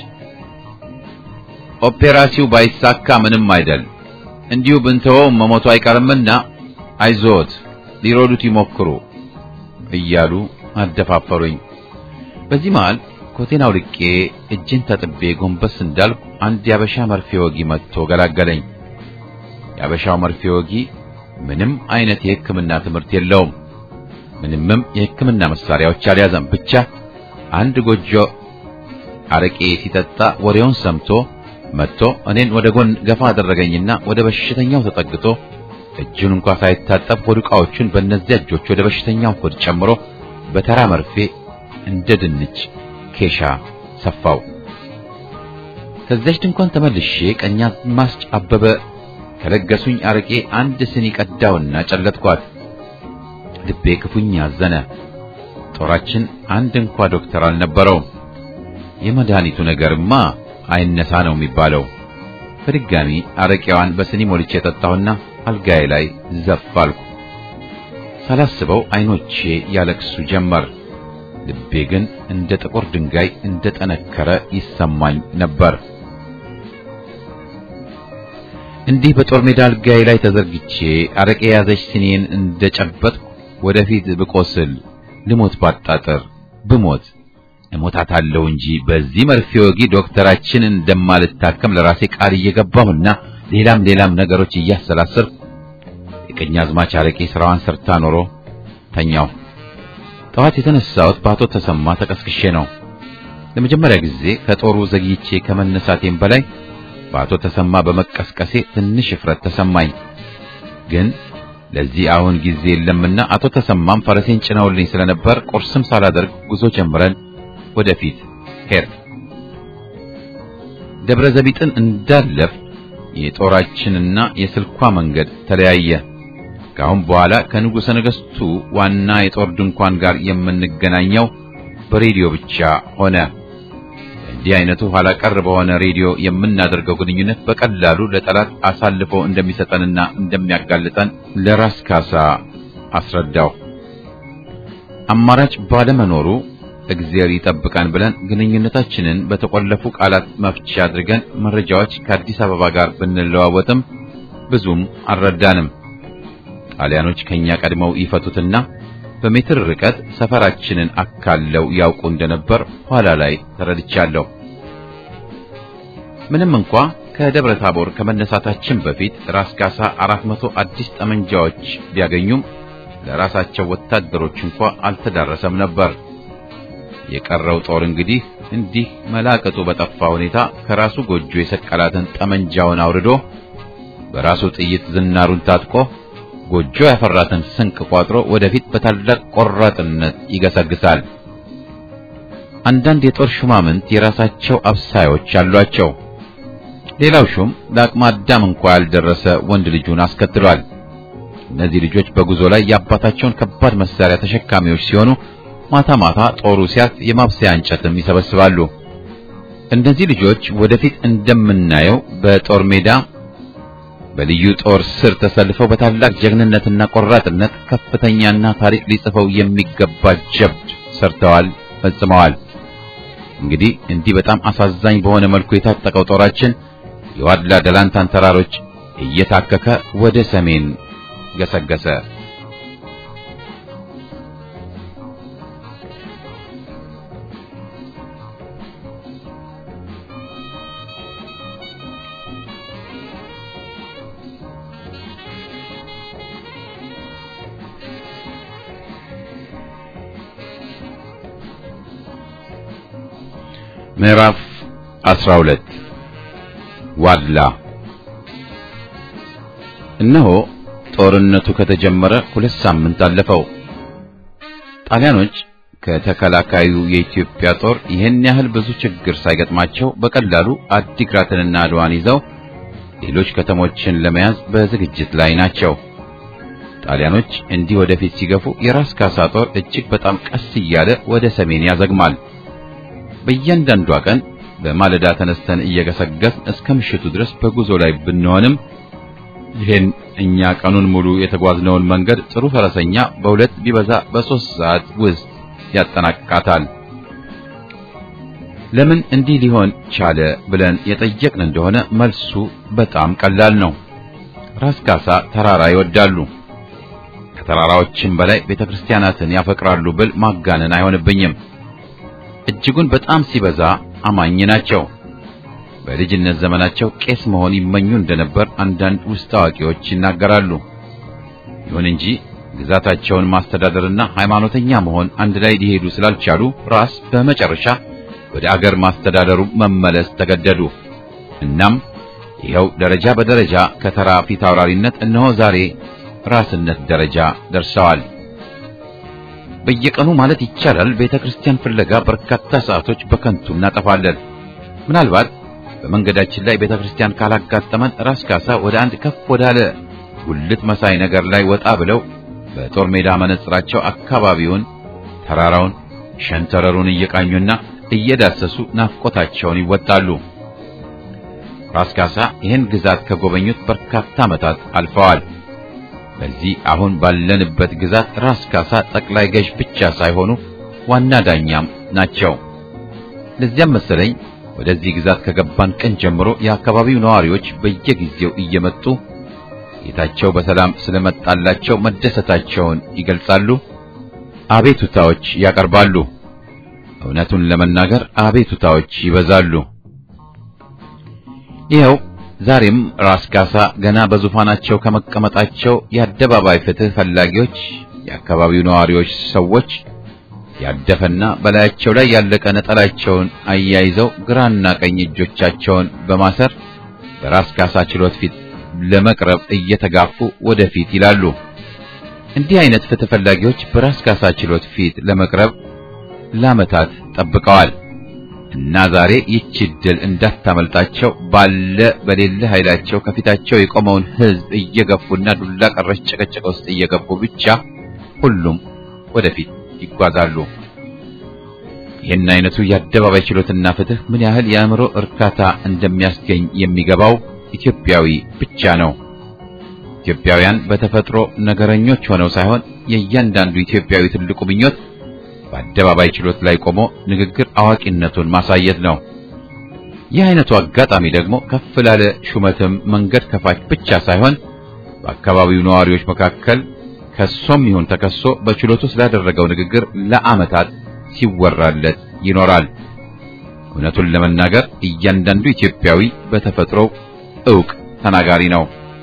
ኦፔራሲው ባይሳካ ምንም አይደል፣ እንዲሁ ብንተወው መሞቱ አይቀርምና አይዞት ሊሮዱት ይሞክሩ እያሉ አደፋፈሩኝ። በዚህ መሃል ኮቴን አውልቄ እጄን ታጥቤ ጎንበስ እንዳልኩ አንድ ያበሻ መርፌ ወጊ መጥቶ ገላገለኝ። ያበሻው መርፌ ወጊ ምንም አይነት የሕክምና ትምህርት የለውም። ምንምም የሕክምና መሳሪያዎች አልያዘም። ብቻ አንድ ጎጆ አረቄ ሲጠጣ ወሬውን ሰምቶ መጥቶ እኔን ወደ ጎን ገፋ አደረገኝና ወደ በሽተኛው ተጠግቶ እጁን እንኳ ሳይታጠብ ሆድ ዕቃዎቹን በእነዚያ እጆች ወደ በሽተኛው ሆድ ጨምሮ በተራ መርፌ እንደ ድንች ኬሻ ሰፋው። ከዚያች ድንኳን ተመልሼ ቀኛዝማች አበበ ከለገሱኝ አረቄ አንድ ስኒ ቀዳውና ጨለጥኳት። ልቤ ክፉኛ አዘነ። ጦራችን አንድ እንኳ ዶክተር አልነበረውም። የመድኃኒቱ ነገርማ አይነሳ ነው የሚባለው። በድጋሚ አረቄዋን በስኒ ሞልቼ የጠጣሁና አልጋዬ ላይ ዘፍ አልኩ። ሳላስበው አይኖቼ ያለቅሱ ጀመር። ልቤ ግን እንደ ጥቁር ድንጋይ እንደ ጠነከረ ይሰማኝ ነበር። እንዲህ በጦር ሜዳ አልጋዬ ላይ ተዘርግቼ አረቄ የያዘች ስኔን እንደጨበጥኩ ወደፊት ብቆስል ልሞት ባጣጥር ብሞት እሞታታለሁ እንጂ በዚህ መርፌ ወጊ ዶክተራችን እንደማልታከም ለራሴ ቃል እየገባሁና ሌላም ሌላም ነገሮች እያሰላሰልኩ የቀኛዝማች አረቄ ስራዋን ሰርታ ኖሮ ተኛው። ጠዋት የተነሳሁት በአቶ ተሰማ ተቀስቅሼ ነው። ለመጀመሪያ ጊዜ ከጦሩ ዘግይቼ ከመነሳቴም በላይ በአቶ ተሰማ በመቀስቀሴ ትንሽ እፍረት ተሰማኝ። ግን ለዚህ አሁን ጊዜ የለምና አቶ ተሰማም ፈረሴን ጭነውልኝ ስለነበር ቁርስም ሳላደርግ ጉዞ ጀምረን ወደፊት ሄድ ደብረ ዘቢጥን እንዳለፍ የጦራችንና የስልኳ መንገድ ተለያየ። ከአሁን በኋላ ከንጉሠ ነገሥቱ ዋና የጦር ድንኳን ጋር የምንገናኘው በሬዲዮ ብቻ ሆነ። እንዲህ አይነቱ ኋላ ቀር በሆነ ሬዲዮ የምናደርገው ግንኙነት በቀላሉ ለጠላት አሳልፎ እንደሚሰጠንና እንደሚያጋልጠን ለራስ ካሳ አስረዳው። አማራጭ ባለመኖሩ እግዚአብሔር ይጠብቃን ብለን ግንኙነታችንን በተቆለፉ ቃላት መፍቻ አድርገን መረጃዎች ከአዲስ አበባ ጋር ብንለዋወጥም ብዙም አልረዳንም። ጣሊያኖች ከኛ ቀድመው ይፈቱትና በሜትር ርቀት ሰፈራችንን አካለው ያውቁ እንደነበር ኋላ ላይ ተረድቻለሁ። ምንም እንኳ ከደብረ ታቦር ከመነሳታችን በፊት ራስ ካሳ አራት መቶ አዲስ ጠመንጃዎች ቢያገኙም ለራሳቸው ወታደሮች እንኳ አልተዳረሰም ነበር። የቀረው ጦር እንግዲህ እንዲህ መላቀጡ በጠፋ ሁኔታ ከራሱ ጎጆ የሰቀላትን ጠመንጃውን አውርዶ በራሱ ጥይት ዝናሩን ታጥቆ ጎጆ ያፈራትን ስንቅ ቋጥሮ ወደፊት በታላቅ ቆራጥነት ይገሰግሳል። አንዳንድ የጦር ሹማምንት የራሳቸው አብሳዮች አሏቸው። ሌላው ሹም ለአቅመ አዳም እንኳ ያልደረሰ ወንድ ልጁን አስከትሏል። እነዚህ ልጆች በጉዞ ላይ የአባታቸውን ከባድ መሳሪያ ተሸካሚዎች ሲሆኑ ማታ ማታ ጦሩ ሲያልፍ የማብሰያ እንጨትም ይሰበስባሉ። እነዚህ ልጆች ወደፊት እንደምናየው በጦር ሜዳ በልዩ ጦር ስር ተሰልፈው በታላቅ ጀግንነትና ቆራጥነት ከፍተኛና ታሪክ ሊጽፈው የሚገባ ጀብድ ሰርተዋል፣ ፈጽመዋል። እንግዲህ እንዲህ በጣም አሳዛኝ በሆነ መልኩ የታጠቀው ጦራችን የዋድላ ደላንታን ተራሮች እየታከከ ወደ ሰሜን ገሰገሰ። ምዕራፍ 12 ዋድላ እነሆ ጦርነቱ ከተጀመረ ሁለት ሳምንት አለፈው። ጣሊያኖች ከተከላካዩ የኢትዮጵያ ጦር ይህን ያህል ብዙ ችግር ሳይገጥማቸው በቀላሉ አዲግራትንና አድዋን ይዘው ሌሎች ከተሞችን ለመያዝ በዝግጅት ላይ ናቸው። ጣሊያኖች እንዲህ ወደፊት ሲገፉ የራስ ካሳ ጦር እጅግ በጣም ቀስ እያለ ወደ ሰሜን ያዘግማል። በእያንዳንዷ ቀን በማለዳ ተነስተን እየገሰገስን እስከ ምሽቱ ድረስ በጉዞ ላይ ብንሆንም ይህን እኛ ቀኑን ሙሉ የተጓዝነውን መንገድ ጥሩ ፈረሰኛ በሁለት ቢበዛ በሦስት ሰዓት ውስጥ ያጠናቅቃታል። ለምን እንዲህ ሊሆን ቻለ ብለን የጠየቅን እንደሆነ መልሱ በጣም ቀላል ነው። ራስ ካሳ ተራራ ይወዳሉ። ከተራራዎችም በላይ ቤተክርስቲያናትን ያፈቅራሉ ብል ማጋነን አይሆንብኝም። እጅጉን በጣም ሲበዛ አማኝ ናቸው። በልጅነት ዘመናቸው ቄስ መሆን ይመኙ እንደነበር አንዳንድ ውስጥ አዋቂዎች ይናገራሉ። ይሁን እንጂ ግዛታቸውን ማስተዳደርና ሃይማኖተኛ መሆን አንድ ላይ ሊሄዱ ስላልቻሉ ራስ በመጨረሻ ወደ አገር ማስተዳደሩ መመለስ ተገደዱ። እናም ይኸው ደረጃ በደረጃ ከተራ ፊት አውራሪነት እነሆ ዛሬ ራስነት ደረጃ ደርሰዋል። በየቀኑ ማለት ይቻላል ቤተ ክርስቲያን ፍለጋ በርካታ ሰዓቶች በከንቱ እናጠፋለን። ምናልባት በመንገዳችን ላይ ቤተ ክርስቲያን ካላጋጠመን ራስ ካሳ ወደ አንድ ከፍ ወዳለ ጉልት መሳይ ነገር ላይ ወጣ ብለው በጦር ሜዳ መነጽራቸው አካባቢውን ተራራውን፣ ሸንተረሩን እየቃኙና እየዳሰሱ ናፍቆታቸውን ይወጣሉ። ራስ ካሳ ይህን ግዛት ከጎበኙት በርካታ ዓመታት አልፈዋል። በዚህ አሁን ባለንበት ግዛት ራስ ካሳ ጠቅላይ ገዥ ብቻ ሳይሆኑ ዋና ዳኛም ናቸው። ለዚያም መሰለኝ ወደዚህ ግዛት ከገባን ቀን ጀምሮ የአካባቢው ነዋሪዎች በየጊዜው እየመጡ ጌታቸው በሰላም ስለመጣላቸው መደሰታቸውን ይገልጻሉ፣ አቤቱታዎች ያቀርባሉ። እውነቱን ለመናገር አቤቱታዎች ይበዛሉ። ይኸው ዛሬም ራስ ካሳ ገና በዙፋናቸው ከመቀመጣቸው የአደባባይ ፍትህ ፈላጊዎች፣ የአካባቢው ነዋሪዎች ሰዎች ያደፈና በላያቸው ላይ ያለቀ ነጠላቸውን አያይዘው ግራና ቀኝ እጆቻቸውን በማሰር በራስ ካሳ ችሎት ፊት ለመቅረብ እየተጋፉ ወደፊት ይላሉ። እንዲህ አይነት ፍትህ ፈላጊዎች በራስ ካሳ ችሎት ፊት ለመቅረብ ለዓመታት ጠብቀዋል እና ዛሬ ይህች ድል እንዳታመልጣቸው ባለ በሌለ ኃይላቸው ከፊታቸው የቆመውን ሕዝብ እየገፉና ዱላ ቀረሽ ጭቅጭቅ ውስጥ እየገቡ ብቻ ሁሉም ወደፊት ይጓዛሉ። ይህን አይነቱ የአደባባይ ችሎትና ፍትህ ምን ያህል የአእምሮ እርካታ እንደሚያስገኝ የሚገባው ኢትዮጵያዊ ብቻ ነው። ኢትዮጵያውያን በተፈጥሮ ነገረኞች ሆነው ሳይሆን የእያንዳንዱ ኢትዮጵያዊ ትልቁ ምኞት በአደባባይ ችሎት ላይ ቆሞ ንግግር አዋቂነቱን ማሳየት ነው። ይህ አይነቱ አጋጣሚ ደግሞ ከፍ ላለ ሹመትም መንገድ ከፋች ብቻ ሳይሆን በአካባቢው ነዋሪዎች መካከል ከሶም ይሁን ተከሶ በችሎቱ ስላደረገው ንግግር ለዓመታት ሲወራለት ይኖራል። እውነቱን ለመናገር እያንዳንዱ ኢትዮጵያዊ በተፈጥሮው ዕውቅ ተናጋሪ ነው።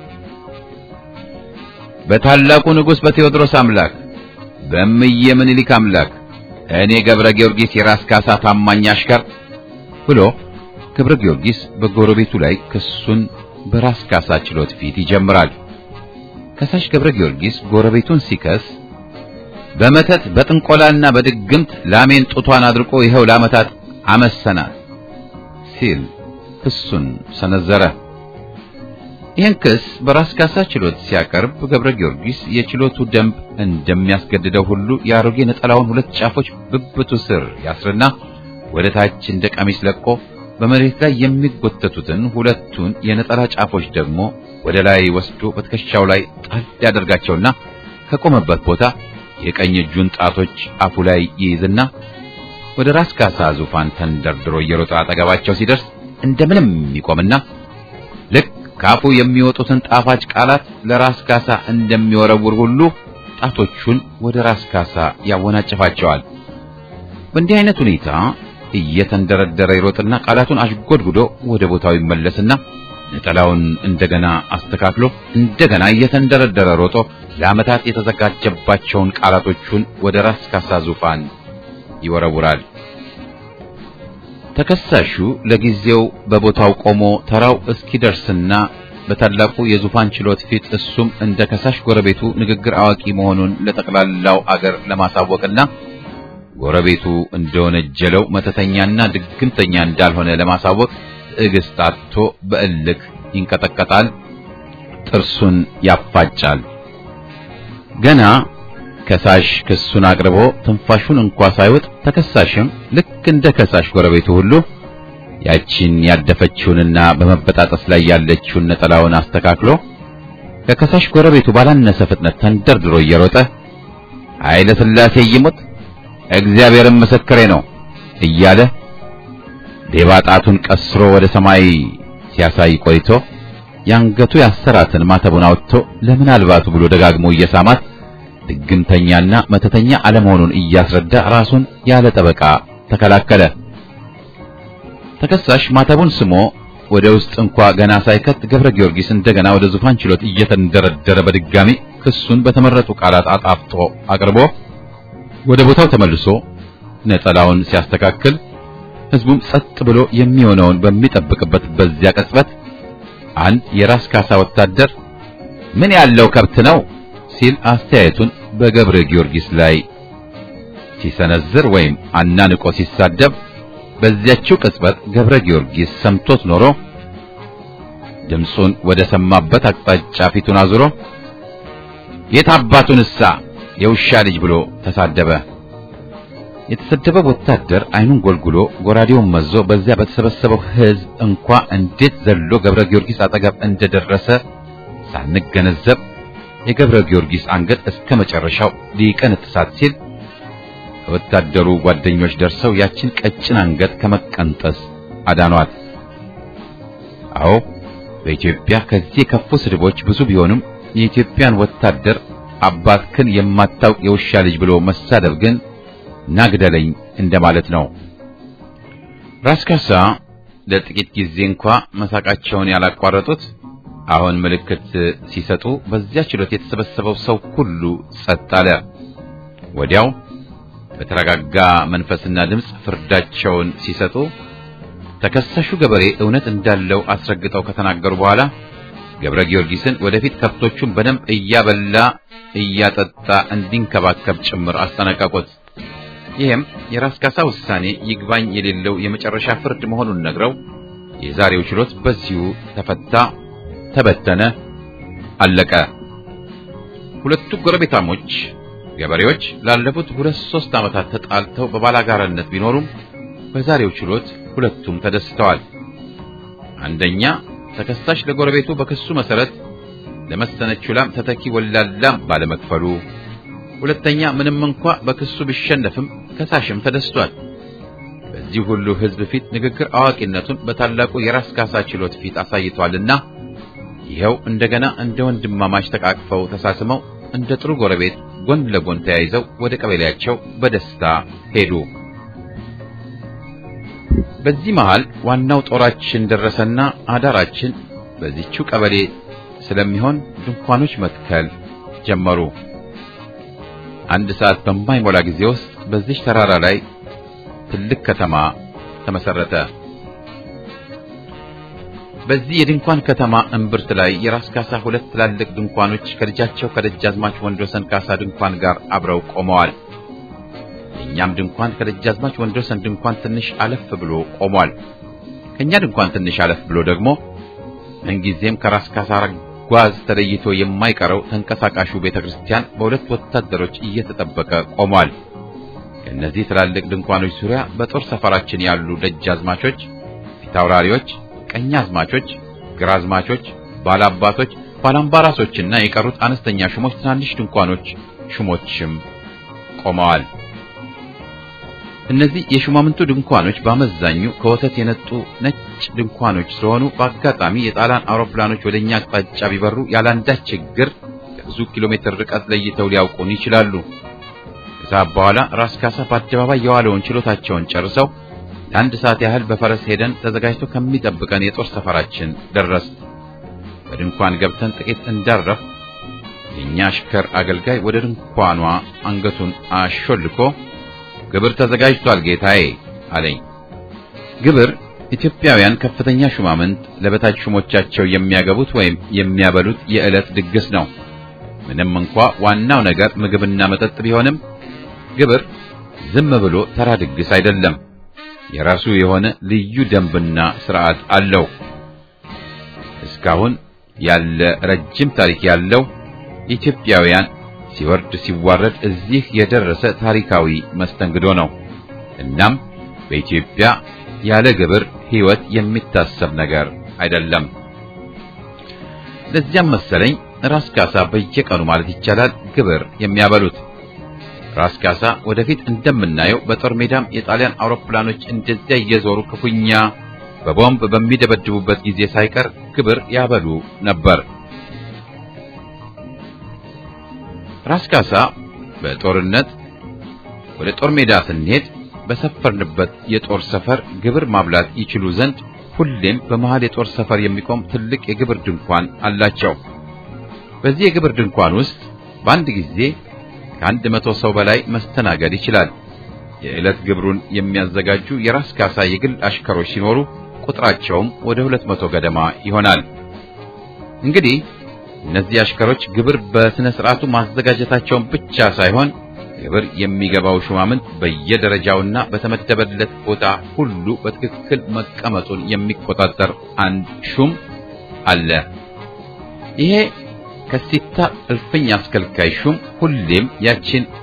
በታላቁ ንጉሥ በቴዎድሮስ አምላክ በእምዬ ምኒልክ አምላክ እኔ ገብረ ጊዮርጊስ የራስ ካሳ ታማኝ አሽከር ብሎ ገብረ ጊዮርጊስ በጎረቤቱ ላይ ክሱን በራስ ካሳ ችሎት ፊት ይጀምራል። ከሳሽ ገብረ ጊዮርጊስ ጎረቤቱን ሲከስ በመተት በጥንቆላና በድግምት ላሜን ጡቷን አድርቆ ይኸው ለዓመታት አመሰናት ሲል ክሱን ሰነዘረ። ይህን ክስ በራስ ካሳ ችሎት ሲያቀርብ ገብረ ጊዮርጊስ የችሎቱ ደንብ እንደሚያስገድደው ሁሉ የአሮጌ ነጠላውን ሁለት ጫፎች ብብቱ ስር ያስርና ወደ ታች እንደ ቀሚስ ለቆ በመሬት ላይ የሚጎተቱትን ሁለቱን የነጠላ ጫፎች ደግሞ ወደ ላይ ወስዶ በትከሻው ላይ ጣል ያደርጋቸውና ከቆመበት ቦታ የቀኝ እጁን ጣቶች አፉ ላይ ይይዝና ወደ ራስ ካሳ ዙፋን ተንደርድሮ እየሮጠ አጠገባቸው ሲደርስ እንደምንም ይቆምና ልክ ካፉ የሚወጡትን ጣፋጭ ቃላት ለራስ ካሳ እንደሚወረውር ሁሉ ጣቶቹን ወደ ራስ ካሳ ያወናጭፋቸዋል። በእንዲህ አይነት ሁኔታ እየተንደረደረ ይሮጥና ቃላቱን አሽጎድጉዶ ወደ ቦታው ይመለስና ነጠላውን እንደገና አስተካክሎ እንደገና እየተንደረደረ ሮጦ ለዓመታት የተዘጋጀባቸውን ቃላቶቹን ወደ ራስ ካሳ ዙፋን ይወረውራል። ተከሳሹ ለጊዜው በቦታው ቆሞ ተራው እስኪደርስና በታላቁ የዙፋን ችሎት ፊት እሱም እንደ ከሳሽ ጎረቤቱ ንግግር አዋቂ መሆኑን ለጠቅላላው አገር ለማሳወቅና ጎረቤቱ እንደወነጀለው መተተኛና ድግምተኛ እንዳልሆነ ለማሳወቅ ትዕግስት አጥቶ በእልክ ይንቀጠቀጣል፣ ጥርሱን ያፋጫል። ገና ከሳሽ ክሱን አቅርቦ ትንፋሹን እንኳ ሳይወጥ ተከሳሽም ልክ እንደ ከሳሽ ጎረቤቱ ሁሉ ያቺን ያደፈችውንና በመበጣጠስ ላይ ያለችውን ነጠላውን አስተካክሎ ከከሳሽ ጎረቤቱ ባላነሰ ፍጥነት ተንደርድሮ እየሮጠ ኃይለ ሥላሴ ይሙት እግዚአብሔርም ምስክሬ ነው እያለ ሌባ ጣቱን ቀስሮ ወደ ሰማይ ሲያሳይ ቆይቶ ያንገቱ ያሰራትን ማተቡን አውጥቶ ለምናልባቱ ብሎ ደጋግሞ እየሳማት ድግምተኛና መተተኛ አለመሆኑን እያስረዳ ራሱን ያለ ጠበቃ ተከላከለ። ተከሳሽ ማተቡን ስሞ ወደ ውስጥ እንኳ ገና ሳይከት ገብረ ጊዮርጊስ እንደገና ወደ ዙፋን ችሎት እየተንደረደረ በድጋሚ ክሱን በተመረጡ ቃላት አጣፍጦ አቅርቦ ወደ ቦታው ተመልሶ ነጠላውን ሲያስተካክል ሕዝቡም ጸጥ ብሎ የሚሆነውን በሚጠብቅበት በዚያ ቅጽበት አንድ የራስ ካሳ ወታደር ምን ያለው ከብት ነው ሲል አስተያየቱን በገብረ ጊዮርጊስ ላይ ሲሰነዝር ወይም አናንቆ ሲሳደብ በዚያችው ቅጽበት ገብረ ጊዮርጊስ ሰምቶት ኖሮ ድምፁን ወደ ሰማበት አቅጣጫ ፊቱን አዙሮ የት አባቱንሳ የውሻ ልጅ ብሎ ተሳደበ። የተሰደበ ወታደር አይኑን ጎልጉሎ ጎራዴውን መዞ በዚያ በተሰበሰበው ሕዝብ እንኳ እንዴት ዘሎ ገብረ ጊዮርጊስ አጠገብ እንደደረሰ ሳንገነዘብ የገብረ ጊዮርጊስ አንገት እስከ መጨረሻው ሊቀነጥሳት ሲል ወታደሩ ጓደኞች ደርሰው ያችን ቀጭን አንገት ከመቀንጠስ አዳኗት። አዎ በኢትዮጵያ ከዚህ የከፉ ስድቦች ብዙ ቢሆንም የኢትዮጵያን ወታደር አባትክን የማታውቅ የውሻ ልጅ ብሎ መሳደብ ግን ናግደለኝ እንደማለት ነው። ራስ ካሳ ለጥቂት ጊዜ እንኳ መሳቃቸውን ያላቋረጡት አሁን ምልክት ሲሰጡ በዚያ ችሎት የተሰበሰበው ሰው ሁሉ ጸጥ አለ። ወዲያው በተረጋጋ መንፈስና ድምፅ ፍርዳቸውን ሲሰጡ ተከሳሹ ገበሬ እውነት እንዳለው አስረግጠው ከተናገሩ በኋላ ገብረ ጊዮርጊስን ወደፊት ከብቶቹን በደንብ እያበላ እያጠጣ እንዲንከባከብ ጭምር አስጠነቀቁት። ይህም የራስ ካሳ ውሳኔ ይግባኝ የሌለው የመጨረሻ ፍርድ መሆኑን ነግረው የዛሬው ችሎት በዚሁ ተፈታ፣ ተበተነ፣ አለቀ። ሁለቱ ጎረቤታሞች ገበሬዎች ላለፉት ሁለት ሶስት ዓመታት ተጣልተው በባላጋራነት ቢኖሩም በዛሬው ችሎት ሁለቱም ተደስተዋል። አንደኛ ተከሳሽ ለጎረቤቱ በክሱ መሰረት ለመሰነችው ላም ተተኪ ወላላም ባለመክፈሉ፣ ሁለተኛ ምንም እንኳ በክሱ ቢሸነፍም ከሳሽም ተደስቷል። በዚህ ሁሉ ሕዝብ ፊት ንግግር አዋቂነቱን በታላቁ የራስ ካሳ ችሎት ፊት አሳይቷልና ይኸው እንደገና እንደ ወንድማማች ተቃቅፈው ተሳስመው እንደ ጥሩ ጎረቤት ጎን ለጎን ተያይዘው ወደ ቀበሌያቸው በደስታ ሄዱ። በዚህ መሃል ዋናው ጦራችን ደረሰና አዳራችን በዚህችው ቀበሌ ስለሚሆን ድንኳኖች መትከል ጀመሩ። አንድ ሰዓት በማይሞላ ጊዜ ውስጥ በዚህ ተራራ ላይ ትልቅ ከተማ ተመሰረተ። በዚህ የድንኳን ከተማ እምብርት ላይ የራስ ካሳ ሁለት ትላልቅ ድንኳኖች ከልጃቸው ከደጃዝማች ወንድወሰን ካሳ ድንኳን ጋር አብረው ቆመዋል። የእኛም ድንኳን ከደጃዝማች ወንድወሰን ድንኳን ትንሽ አለፍ ብሎ ቆሟል። ከእኛ ድንኳን ትንሽ አለፍ ብሎ ደግሞ ምንጊዜም ከራስ ካሳ ጓዝ ተለይቶ የማይቀረው ተንቀሳቃሹ ቤተ ክርስቲያን በሁለት ወታደሮች እየተጠበቀ ቆሟል። ከእነዚህ ትላልቅ ድንኳኖች ዙሪያ በጦር ሰፈራችን ያሉ ደጃዝማቾች፣ ፊታውራሪዎች፣ ቀኛዝማቾች፣ ግራዝማቾች፣ ባላባቶች፣ ባላምባራሶችና የቀሩት አነስተኛ ሹሞች ትናንሽ ድንኳኖች ሹሞችም ቆመዋል። እነዚህ የሹማምንቱ ድንኳኖች በአመዛኙ ከወተት የነጡ ነጭ ድንኳኖች ስለሆኑ በአጋጣሚ የጣሊያን አውሮፕላኖች ወደኛ አቅጣጫ ቢበሩ ያላንዳች ችግር ከብዙ ኪሎ ሜትር ርቀት ለይተው ሊያውቁን ይችላሉ። ከሰዓት በኋላ ራስ ካሳ በአደባባይ የዋለውን ችሎታቸውን ጨርሰው ለአንድ ሰዓት ያህል በፈረስ ሄደን ተዘጋጅቶ ከሚጠብቀን የጦር ሰፈራችን ደረስ። በድንኳን ገብተን ጥቂት እንዳረፍ የእኛ አሽከር አገልጋይ ወደ ድንኳኗ አንገቱን አሾልኮ ግብር ተዘጋጅቷል ጌታዬ አለኝ። ግብር ኢትዮጵያውያን ከፍተኛ ሹማምንት ለበታች ሹሞቻቸው የሚያገቡት ወይም የሚያበሉት የዕለት ድግስ ነው። ምንም እንኳ ዋናው ነገር ምግብና መጠጥ ቢሆንም ግብር ዝም ብሎ ተራ ድግስ አይደለም። የራሱ የሆነ ልዩ ደንብና ስርዓት አለው። እስካሁን ያለ ረጅም ታሪክ ያለው ኢትዮጵያውያን ሲወርድ ሲዋረድ እዚህ የደረሰ ታሪካዊ መስተንግዶ ነው። እናም በኢትዮጵያ ያለ ግብር ሕይወት የሚታሰብ ነገር አይደለም። ለዚያም መሰለኝ ራስ ካሳ በየቀኑ ማለት ይቻላል ግብር የሚያበሉት። ራስ ካሳ ወደፊት እንደምናየው በጦር ሜዳም የጣሊያን አውሮፕላኖች እንደዚያ እየዞሩ ክፉኛ በቦምብ በሚደበድቡበት ጊዜ ሳይቀር ግብር ያበሉ ነበር። ራስ ካሳ በጦርነት ወደ ጦር ሜዳ ስንሄድ በሰፈርንበት የጦር ሰፈር ግብር ማብላት ይችሉ ዘንድ ሁሌም በመሃል የጦር ሰፈር የሚቆም ትልቅ የግብር ድንኳን አላቸው። በዚህ የግብር ድንኳን ውስጥ በአንድ ጊዜ ከአንድ መቶ ሰው በላይ መስተናገድ ይችላል። የዕለት ግብሩን የሚያዘጋጁ የራስ ካሳ የግል አሽከሮች ሲኖሩ ቁጥራቸውም ወደ ሁለት መቶ ገደማ ይሆናል። እንግዲህ እነዚህ አሽከሮች ግብር በስነ ስርዓቱ ማዘጋጀታቸውን ብቻ ሳይሆን ግብር የሚገባው ሹማምንት በየደረጃውና በተመደበለት ቦታ ሁሉ በትክክል መቀመጡን የሚቆጣጠር አንድ ሹም አለ። ይሄ ከሲታ እልፍኝ አስከልካይ ሹም ሁሌም ያችን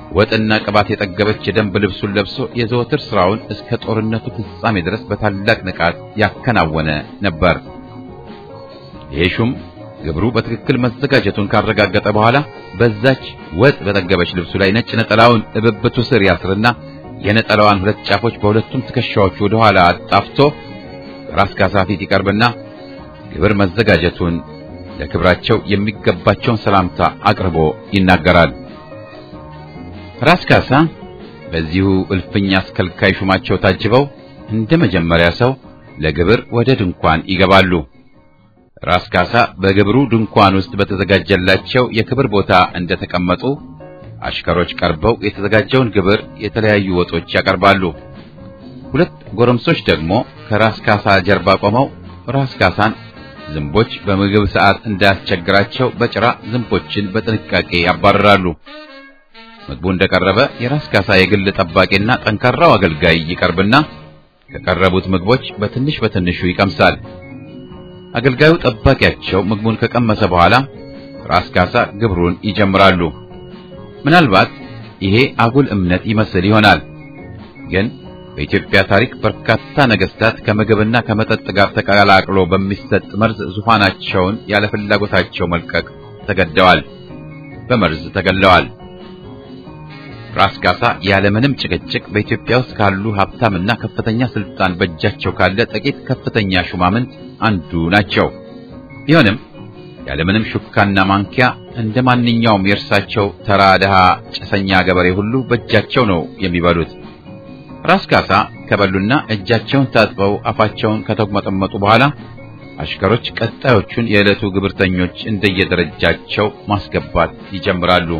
ወጥና ቅባት የጠገበች የደንብ ልብሱን ለብሶ የዘወትር ስራውን እስከ ጦርነቱ ፍጻሜ ድረስ በታላቅ ንቃት ያከናወነ ነበር። ይሄ ሹም ግብሩ በትክክል መዘጋጀቱን ካረጋገጠ በኋላ በዛች ወጥ በጠገበች ልብሱ ላይ ነጭ ነጠላውን እብብቱ ስር ያስርና የነጠላዋን ሁለት ጫፎች በሁለቱም ትከሻዎቹ ወደ ኋላ አጣፍቶ ራስ ካሳ ፊት ይቀርብና ግብር መዘጋጀቱን ለክብራቸው የሚገባቸውን ሰላምታ አቅርቦ ይናገራል። ራስ ካሳ በዚሁ እልፍኝ አስከልካይ ሹማቸው ታጅበው እንደ መጀመሪያ ሰው ለግብር ወደ ድንኳን ይገባሉ። ራስ ካሳ በግብሩ ድንኳን ውስጥ በተዘጋጀላቸው የክብር ቦታ እንደተቀመጡ አሽከሮች ቀርበው የተዘጋጀውን ግብር የተለያዩ ወጦች ያቀርባሉ። ሁለት ጎረምሶች ደግሞ ከራስ ካሳ ጀርባ ቆመው ራስ ካሳን ዝንቦች በምግብ ሰዓት እንዳያስቸግራቸው በጭራ ዝንቦችን በጥንቃቄ ያባርራሉ። ምግቡ እንደቀረበ የራስ ካሳ የግል ጠባቂና ጠንካራው አገልጋይ ይቀርብና ከቀረቡት ምግቦች በትንሽ በትንሹ ይቀምሳል። አገልጋዩ ጠባቂያቸው ምግቡን ከቀመሰ በኋላ ራስ ካሳ ግብሩን ይጀምራሉ። ምናልባት ይሄ አጉል እምነት ይመስል ይሆናል። ግን በኢትዮጵያ ታሪክ በርካታ ነገስታት ከምግብና ከመጠጥ ጋር ተቀላቅሎ በሚሰጥ መርዝ ዙፋናቸውን ያለ ፍላጎታቸው መልቀቅ ተገደዋል፣ በመርዝ ተገለዋል። ራስ ካሳ ያለምንም ጭቅጭቅ በኢትዮጵያ ውስጥ ካሉ ሀብታምና ከፍተኛ ስልጣን በእጃቸው ካለ ጥቂት ከፍተኛ ሹማምንት አንዱ ናቸው። ቢሆንም ያለምንም ሹካና ማንኪያ እንደ ማንኛውም የእርሳቸው ተራ ድሃ ጭሰኛ ገበሬ ሁሉ በእጃቸው ነው የሚበሉት። ራስ ካሳ ከበሉና እጃቸውን ታጥበው አፋቸውን ከተጉመጠመጡ በኋላ አሽከሮች ቀጣዮቹን የዕለቱ ግብርተኞች እንደየደረጃቸው ማስገባት ይጀምራሉ።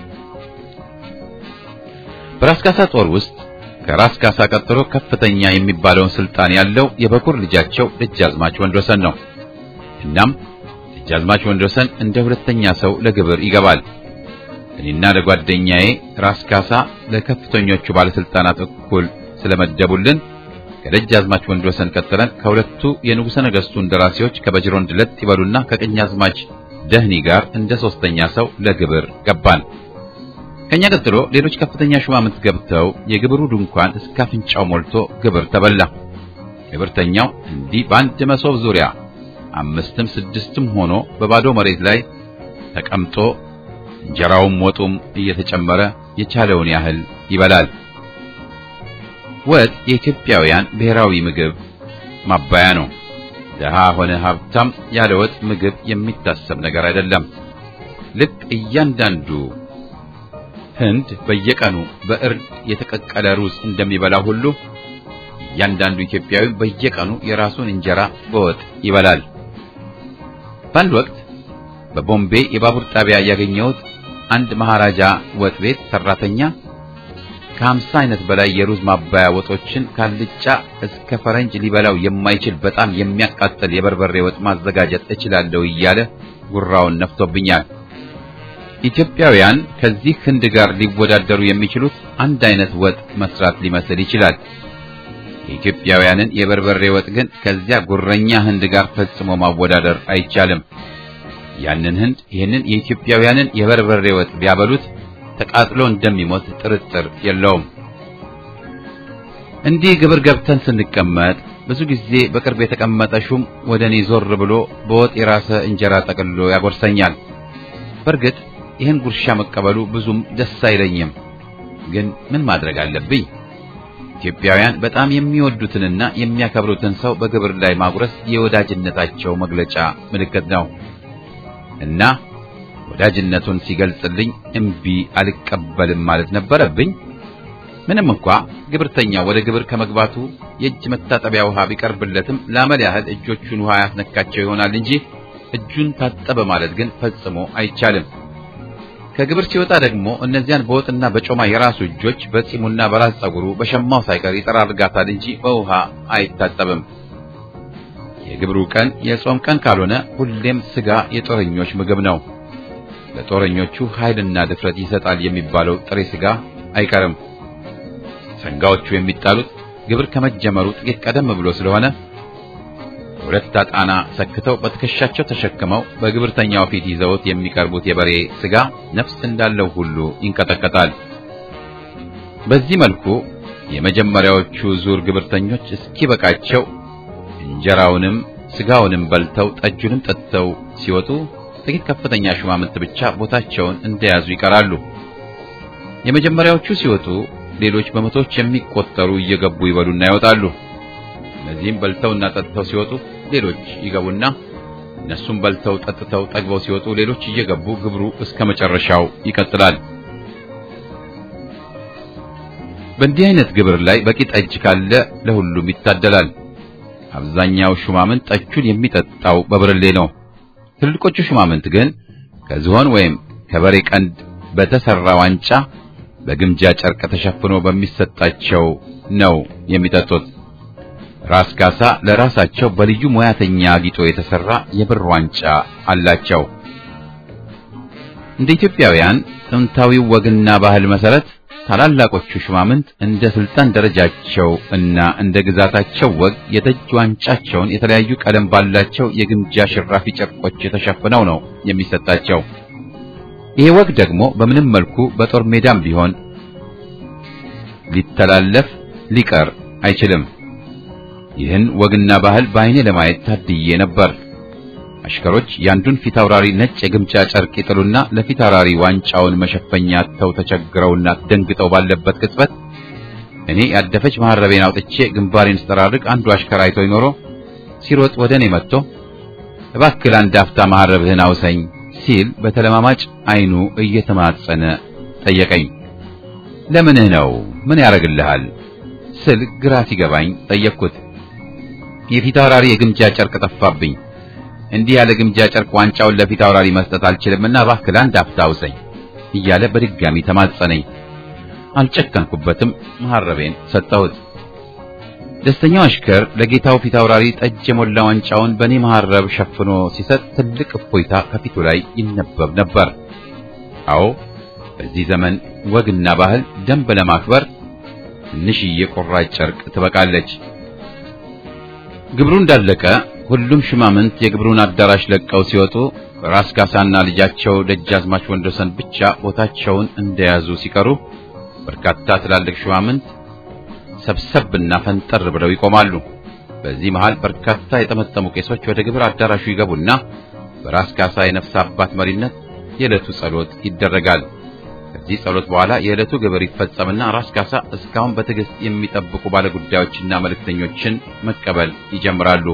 በራስ ካሳ ጦር ውስጥ ከራስ ካሳ ቀጥሎ ከፍተኛ የሚባለውን ስልጣን ያለው የበኩር ልጃቸው ደጃዝማች ወንድወሰን ነው። እናም ደጃዝማች ወንድወሰን እንደ ሁለተኛ ሰው ለግብር ይገባል። እኔና ለጓደኛዬ ራስ ካሳ ለከፍተኞቹ ባለስልጣናት እኩል ስለመደቡልን ከደጃዝማች ወንድወሰን ቀጥለን ከሁለቱ የንጉሠ ነገሥቱ እንደራሴዎች ከበጅሮንድ ለጥ ይበሉና ከቀኛዝማች ደህኒ ጋር እንደ ሶስተኛ ሰው ለግብር ገባን። ከኛ ቀጥሎ ሌሎች ከፍተኛ ሹማምንት ገብተው የግብሩ ድንኳን እስከ አፍንጫው ሞልቶ ግብር ተበላ። ግብርተኛው እንዲህ በአንድ መሶብ ዙሪያ አምስትም ስድስትም ሆኖ በባዶ መሬት ላይ ተቀምጦ እንጀራውም ወጡም እየተጨመረ የቻለውን ያህል ይበላል። ወጥ የኢትዮጵያውያን ብሔራዊ ምግብ ማባያ ነው። ደሃ ሆነ ሀብታም ያለ ወጥ ምግብ የሚታሰብ ነገር አይደለም። ልክ እያንዳንዱ ህንድ በየቀኑ በእርድ የተቀቀለ ሩዝ እንደሚበላ ሁሉ እያንዳንዱ ኢትዮጵያዊ በየቀኑ የራሱን እንጀራ በወጥ ይበላል። በአንድ ወቅት በቦምቤ የባቡር ጣቢያ ያገኘሁት አንድ መሃራጃ ወጥ ቤት ሰራተኛ ከሀምሳ አይነት በላይ የሩዝ ማባያ ወጦችን ካልጫ እስከ ፈረንጅ ሊበላው የማይችል በጣም የሚያቃጥል የበርበሬ ወጥ ማዘጋጀት እችላለሁ እያለ ጉራውን ነፍቶብኛል። ኢትዮጵያውያን ከዚህ ህንድ ጋር ሊወዳደሩ የሚችሉት አንድ አይነት ወጥ መስራት ሊመስል ይችላል። የኢትዮጵያውያንን የበርበሬ ወጥ ግን ከዚያ ጉረኛ ህንድ ጋር ፈጽሞ ማወዳደር አይቻልም። ያንን ህንድ ይህንን የኢትዮጵያውያንን የበርበሬ ወጥ ቢያበሉት ተቃጥሎ እንደሚሞት ጥርጥር የለውም። እንዲህ ግብር ገብተን ስንቀመጥ ብዙ ጊዜ በቅርብ የተቀመጠ ሹም ወደ እኔ ዞር ብሎ በወጥ የራሰ እንጀራ ጠቅልሎ ያጎርሰኛል። በእርግጥ ይህን ጉርሻ መቀበሉ ብዙም ደስ አይለኝም። ግን ምን ማድረግ አለብኝ? ኢትዮጵያውያን በጣም የሚወዱትንና የሚያከብሩትን ሰው በግብር ላይ ማጉረስ የወዳጅነታቸው መግለጫ ምልክት ነው እና ወዳጅነቱን ሲገልጽልኝ እምቢ አልቀበልም ማለት ነበረብኝ። ምንም እንኳ ግብርተኛ ወደ ግብር ከመግባቱ የእጅ መታጠቢያ ውሃ ቢቀርብለትም ለአመል ያህል እጆቹን ውሃ ያስነካቸው ይሆናል እንጂ እጁን ታጠበ ማለት ግን ፈጽሞ አይቻልም። ከግብር ሲወጣ ደግሞ እነዚያን በወጥና በጮማ የራሱ እጆች በጺሙና በራስ ጸጉሩ በሸማው ሳይቀር ይጠራርጋታል እንጂ በውሃ አይታጠብም። የግብሩ ቀን የጾም ቀን ካልሆነ ሁሌም ስጋ የጦረኞች ምግብ ነው። ለጦረኞቹ ኃይልና ድፍረት ይሰጣል የሚባለው ጥሬ ስጋ አይቀርም። ሰንጋዎቹ የሚጣሉት ግብር ከመጀመሩ ጥቂት ቀደም ብሎ ስለሆነ ሁለት አጣና ሰክተው በትከሻቸው ተሸክመው በግብርተኛው ፊት ይዘውት የሚቀርቡት የበሬ ስጋ ነፍስ እንዳለው ሁሉ ይንቀጠቀጣል። በዚህ መልኩ የመጀመሪያዎቹ ዙር ግብርተኞች እስኪበቃቸው እንጀራውንም ስጋውንም በልተው ጠጁንም ጠጥተው ሲወጡ ጥቂት ከፍተኛ ሹማምንት ብቻ ቦታቸውን እንደያዙ ይቀራሉ። የመጀመሪያዎቹ ሲወጡ ሌሎች በመቶዎች የሚቆጠሩ እየገቡ ይበሉና ይወጣሉ። እነዚህም በልተውና ጠጥተው ሲወጡ ሌሎች ይገቡና እነሱም በልተው ጠጥተው ጠግበው ሲወጡ ሌሎች እየገቡ ግብሩ እስከ መጨረሻው ይቀጥላል። በእንዲህ አይነት ግብር ላይ በቂ ጠጅ ካለ ለሁሉም ይታደላል። አብዛኛው ሹማምንት ጠጁን የሚጠጣው በብርሌ ነው። ትልልቆቹ ሹማምንት ግን ከዝሆን ወይም ከበሬ ቀንድ በተሰራ ዋንጫ በግምጃ ጨርቅ ተሸፍኖ በሚሰጣቸው ነው የሚጠጡት። ራስ ካሳ ለራሳቸው በልዩ ሙያተኛ አጊጦ የተሰራ የብር ዋንጫ አላቸው። እንደ ኢትዮጵያውያን ጥንታዊው ወግና ባህል መሰረት ታላላቆቹ ሹማምንት እንደ ስልጣን ደረጃቸው እና እንደ ግዛታቸው ወግ የጠጅ ዋንጫቸውን የተለያዩ ቀለም ባላቸው የግምጃ ሽራፊ ጨርቆች የተሸፍነው ነው የሚሰጣቸው። ይሄ ወግ ደግሞ በምንም መልኩ በጦር ሜዳም ቢሆን ሊተላለፍ ሊቀር አይችልም። ይህን ወግና ባህል በዓይኔ ለማየት ታድዬ ነበር። አሽከሮች ያንዱን ፊታውራሪ ነጭ የግምጃ ጨርቅ ይጥሉና ለፊታውራሪ ዋንጫውን መሸፈኛ አጥተው ተቸግረውና ደንግጠው ባለበት ቅጽበት እኔ ያደፈች መሐረቤን አውጥቼ ግንባሬን ስጠራርቅ አንዱ አሽከር አይቶኝ ኖሮ ሲሮጥ ወደ እኔ መጥቶ እባክህ አንድ አፍታ መሐረብህን አውሰኝ ሲል በተለማማጭ አይኑ እየተማጸነ ጠየቀኝ። ለምንህ ነው? ምን ያደርግልሃል? ስል ግራ ሲገባኝ ጠየቅኩት። የፊታውራሪ የግምጃ ጨርቅ ጠፋብኝ። እንዲህ ያለ ግምጃ ጨርቅ ዋንጫውን ለፊት አውራሪ መስጠት አልችልምና እባክህ አንድ አፍታ አውሰኝ እያለ በድጋሚ ተማጸነኝ። አልጨከንኩበትም። መሐረቤን ሰጠሁት። ደስተኛው አሽከር ለጌታው ፊት አውራሪ ጠጅ የሞላ ዋንጫውን በእኔ መሐረብ ሸፍኖ ሲሰጥ ትልቅ እፎይታ ከፊቱ ላይ ይነበብ ነበር። አዎ በዚህ ዘመን ወግና ባህል ደንብ ለማክበር ትንሽዬ ቁራጭ ጨርቅ ትበቃለች። ግብሩ እንዳለቀ ሁሉም ሹማምንት የግብሩን አዳራሽ ለቀው ሲወጡ ራስ ካሳና ልጃቸው ደጃዝማች ወንዶሰን ብቻ ቦታቸውን እንደያዙ ሲቀሩ በርካታ ትላልቅ ሹማምንት ሰብሰብና ፈንጠር ብለው ይቆማሉ። በዚህ መሃል በርካታ የጠመጠሙ ቄሶች ወደ ግብር አዳራሹ ይገቡና በራስ ካሳ የነፍስ አባት መሪነት የዕለቱ ጸሎት ይደረጋል። ከዚህ ጸሎት በኋላ የዕለቱ ግብር ይፈጸምና ራስ ካሳ እስካሁን በትዕግስት የሚጠብቁ ባለጉዳዮችና መልእክተኞችን መቀበል ይጀምራሉ።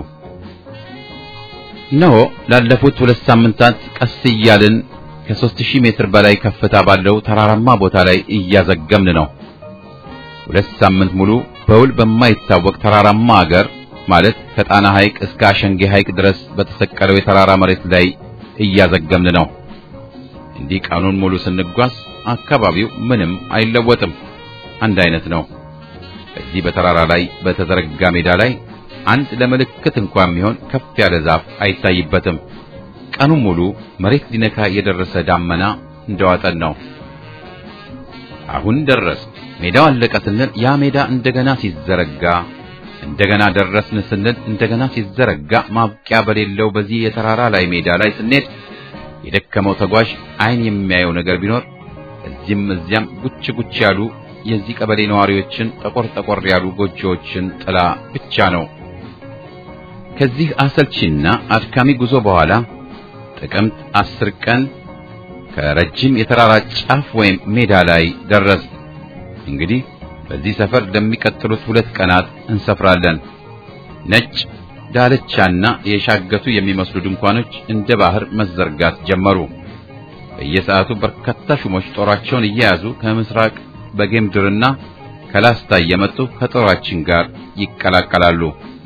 እነሆ ላለፉት ሁለት ሳምንታት ቀስ እያልን ከሦስት ሺህ ሜትር በላይ ከፍታ ባለው ተራራማ ቦታ ላይ እያዘገምን ነው። ሁለት ሳምንት ሙሉ በውል በማይታወቅ ተራራማ አገር ማለት ከጣና ሐይቅ እስከ አሸንጌ ሐይቅ ድረስ በተሰቀለው የተራራ መሬት ላይ እያዘገምን ነው። እንዲህ ቀኑን ሙሉ ስንጓዝ አካባቢው ምንም አይለወጥም፣ አንድ አይነት ነው። በዚህ በተራራ ላይ በተዘረጋ ሜዳ ላይ አንድ ለምልክት እንኳን ቢሆን ከፍ ያለ ዛፍ አይታይበትም። ቀኑን ሙሉ መሬት ሊነካ የደረሰ ዳመና እንደዋጠን ነው። አሁን ደረስ ሜዳው አለቀ ስንል ያ ሜዳ እንደገና ሲዘረጋ እንደገና ደረስን ስንል እንደገና ሲዘረጋ ማብቂያ በሌለው በዚህ የተራራ ላይ ሜዳ ላይ ስንሄድ የደከመው ተጓዥ አይን የሚያየው ነገር ቢኖር እዚህም እዚያም ጉች ጉች ያሉ የዚህ ቀበሌ ነዋሪዎችን ጠቆር ጠቆር ያሉ ጎጆዎችን ጥላ ብቻ ነው። ከዚህ አሰልቺና አድካሚ ጉዞ በኋላ ጥቅምት አስር ቀን ከረጅም የተራራ ጫፍ ወይም ሜዳ ላይ ደረስ። እንግዲህ በዚህ ሰፈር ለሚቀጥሉት ሁለት ቀናት እንሰፍራለን። ነጭ ዳለቻና የሻገቱ የሚመስሉ ድንኳኖች እንደ ባህር መዘርጋት ጀመሩ። በየሰዓቱ በርካታ ሹሞች ጦራቸውን እየያዙ ከምስራቅ በጌምድርና ከላስታ እየመጡ ከጦራችን ጋር ይቀላቀላሉ።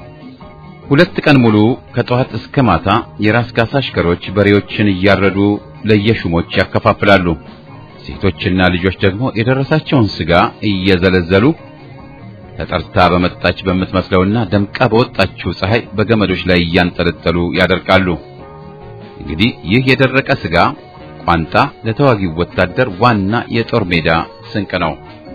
ሁለት ቀን ሙሉ ከጠዋት እስከ ማታ የራስ ካሳ አሽከሮች በሬዎችን እያረዱ ለየሹሞች ያከፋፍላሉ። ሴቶችና ልጆች ደግሞ የደረሳቸውን ስጋ እየዘለዘሉ ተጠርታ በመጣች በምትመስለውና ደምቃ በወጣችው ፀሐይ በገመዶች ላይ እያንጠለጠሉ ያደርቃሉ። እንግዲህ ይህ የደረቀ ስጋ ቋንጣ ለተዋጊው ወታደር ዋና የጦር ሜዳ ስንቅ ነው።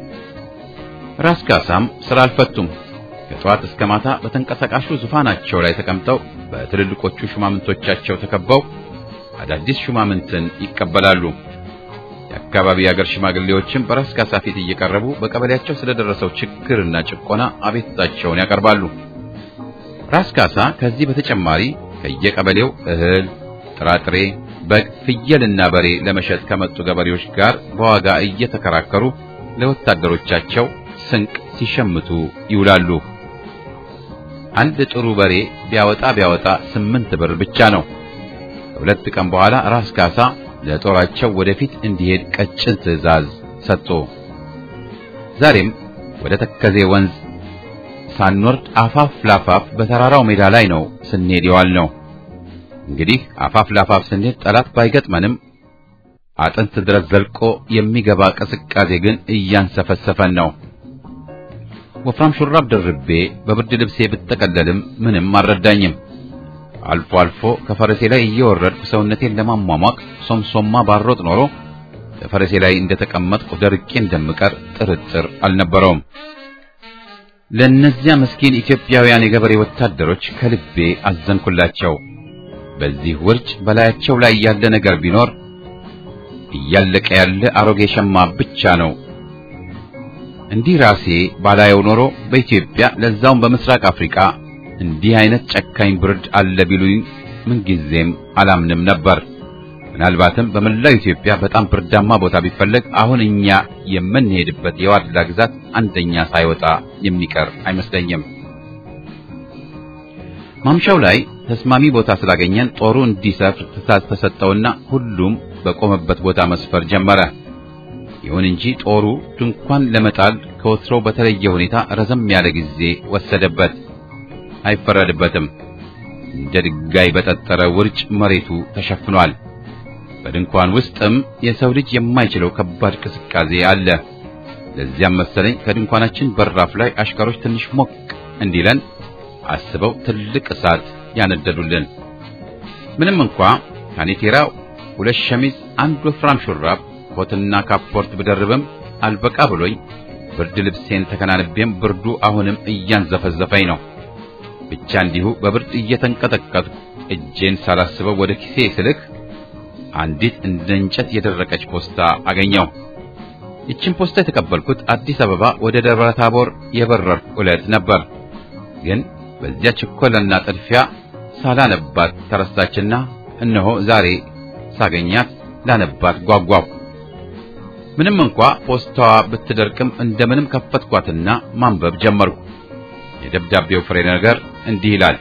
ራስ ካሳም ስራ አልፈቱም። ከጠዋት እስከ ማታ በተንቀሳቃሹ ዙፋናቸው ላይ ተቀምጠው በትልልቆቹ ሹማምንቶቻቸው ተከበው አዳዲስ ሹማምንትን ይቀበላሉ። የአካባቢ የአገር ሽማግሌዎችም በራስ ካሳ ፊት እየቀረቡ በቀበሌያቸው ስለደረሰው ችግርና ጭቆና አቤቱታቸውን ያቀርባሉ። ራስ ካሳ ከዚህ በተጨማሪ ከየቀበሌው እህል፣ ጥራጥሬ፣ በግ፣ ፍየልና በሬ ለመሸጥ ከመጡ ገበሬዎች ጋር በዋጋ እየተከራከሩ ለወታደሮቻቸው ስንቅ ሲሸምቱ ይውላሉ። አንድ ጥሩ በሬ ቢያወጣ ቢያወጣ ስምንት ብር ብቻ ነው። ከሁለት ቀን በኋላ ራስ ካሳ ለጦራቸው ወደፊት እንዲሄድ ቀጭን ትዕዛዝ ሰጡ። ዛሬም ወደ ተከዜ ወንዝ ሳንወርድ አፋፍ ላፋፍ በተራራው ሜዳ ላይ ነው ስንሄድ የዋል ነው። እንግዲህ አፋፍ ላፋፍ ስንሄድ ጠላት ባይገጥመንም አጥንት ድረስ ዘልቆ የሚገባ ቅስቃሴ ግን እያንሰፈሰፈን ነው። ወፍራም ሹራብ ደርቤ በብርድ ልብሴ ብጠቀለልም ምንም አልረዳኝም። አልፎ አልፎ ከፈረሴ ላይ እየወረድኩ ሰውነቴን ለማሟሟቅ ሶምሶማ ባሮጥ ኖሮ በፈረሴ ላይ እንደተቀመጥኩ ደርቄ እንደምቀር ጥርጥር አልነበረውም። ለእነዚያ ምስኪን ኢትዮጵያውያን የገበሬ ወታደሮች ከልቤ አዘንኩላቸው። በዚህ ውርጭ በላያቸው ላይ ያለ ነገር ቢኖር እያለቀ ያለ አሮጌ ሸማ ብቻ ነው። እንዲህ ራሴ ባላየው ኖሮ በኢትዮጵያ ለዛውም በምስራቅ አፍሪካ እንዲህ አይነት ጨካኝ ብርድ አለ ቢሉኝ ምንጊዜም አላምንም ነበር። ምናልባትም በመላው ኢትዮጵያ በጣም ብርዳማ ቦታ ቢፈለግ አሁን እኛ የምንሄድበት የዋድላ ግዛት አንደኛ ሳይወጣ የሚቀር አይመስለኝም። ማምሻው ላይ ተስማሚ ቦታ ስላገኘን ጦሩ እንዲሰፍር ትዕዛዝ ተሰጠውና ሁሉም በቆመበት ቦታ መስፈር ጀመረ። ይሁን እንጂ ጦሩ ድንኳን ለመጣል ከወትሮው በተለየ ሁኔታ ረዘም ያለ ጊዜ ወሰደበት። አይፈረድበትም። እንደ ድንጋይ በጠጠረ ውርጭ መሬቱ ተሸፍኗል። በድንኳን ውስጥም የሰው ልጅ የማይችለው ከባድ ቅዝቃዜ አለ። ለዚያም መሰለኝ ከድንኳናችን በራፍ ላይ አሽከሮች ትንሽ ሞቅ እንዲለን አስበው ትልቅ እሳት ያነደዱልን። ምንም እንኳ ካኔቴራ፣ ሁለት ሸሚዝ፣ አንድ ወፍራም ሹራብ፣ ኮትና ካፖርት ብደርብም አልበቃ ብሎኝ ብርድ ልብሴን ተከናንቤም ብርዱ አሁንም እያንዘፈዘፈኝ ነው። ብቻ እንዲሁ በብርድ እየተንቀጠቀጥኩ እጄን ሳላስበው ወደ ኪሴ ስልክ አንዲት እንደ እንጨት የደረቀች ፖስታ አገኘው። ይችን ፖስታ የተቀበልኩት አዲስ አበባ ወደ ደብረ ታቦር የበረርኩ ዕለት ነበር። ግን በዚያ ችኮላና ጥድፊያ ሳላነባት ተረሳችና እነሆ ዛሬ ሳገኛት ላነባት ጓጓሁ። ምንም እንኳ ፖስታዋ ብትደርቅም እንደምንም ከፈትኳትና ማንበብ ጀመርኩ። የደብዳቤው ፍሬ ነገር እንዲህ ይላል።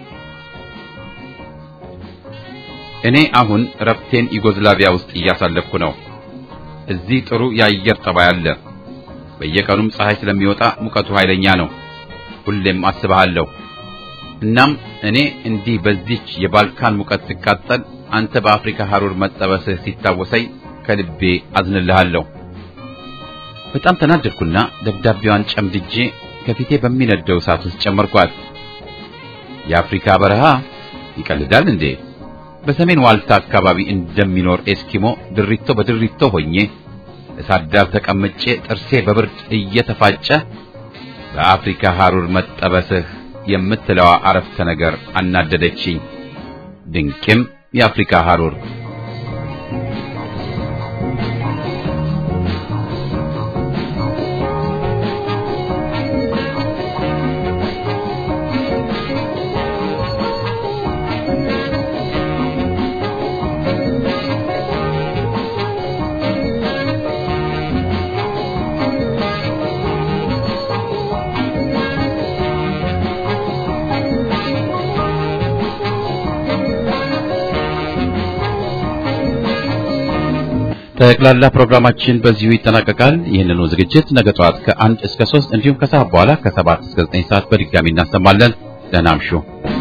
እኔ አሁን ረፍቴን ዩጎዝላቪያ ውስጥ እያሳለፍኩ ነው። እዚህ ጥሩ የአየር ጠባይ አለ። በየቀኑም ፀሐይ ስለሚወጣ ሙቀቱ ኃይለኛ ነው። ሁሌም አስብሃለሁ። እናም እኔ እንዲህ በዚች የባልካን ሙቀት ስቃጠል፣ አንተ በአፍሪካ ሐሩር መጠበስህ ሲታወሰኝ ከልቤ አዝንልሃለሁ። በጣም ተናደድኩና ደብዳቤዋን ጨምድጄ ከፊቴ በሚነደው እሳት ውስጥ ጨመርኳት። የአፍሪካ በረሃ ይቀልዳል እንዴ? በሰሜን ዋልታ አካባቢ እንደሚኖር ኤስኪሞ ድሪቶ በድሪቶ ሆኜ እሳት ዳር ተቀምጬ ጥርሴ በብርድ እየተፋጨ በአፍሪካ ሐሩር መጠበስህ የምትለዋ አረፍተ ነገር አናደደችኝ። ድንቅም የአፍሪካ ሐሩር ጠቅላላ ፕሮግራማችን በዚሁ ይጠናቀቃል። ይህንኑ ዝግጅት ነገ ጠዋት ከአንድ እስከ ሶስት እንዲሁም ከሰዓት በኋላ ከሰባት እስከ ዘጠኝ ሰዓት በድጋሚ እናሰማለን። ደህና እምሹ።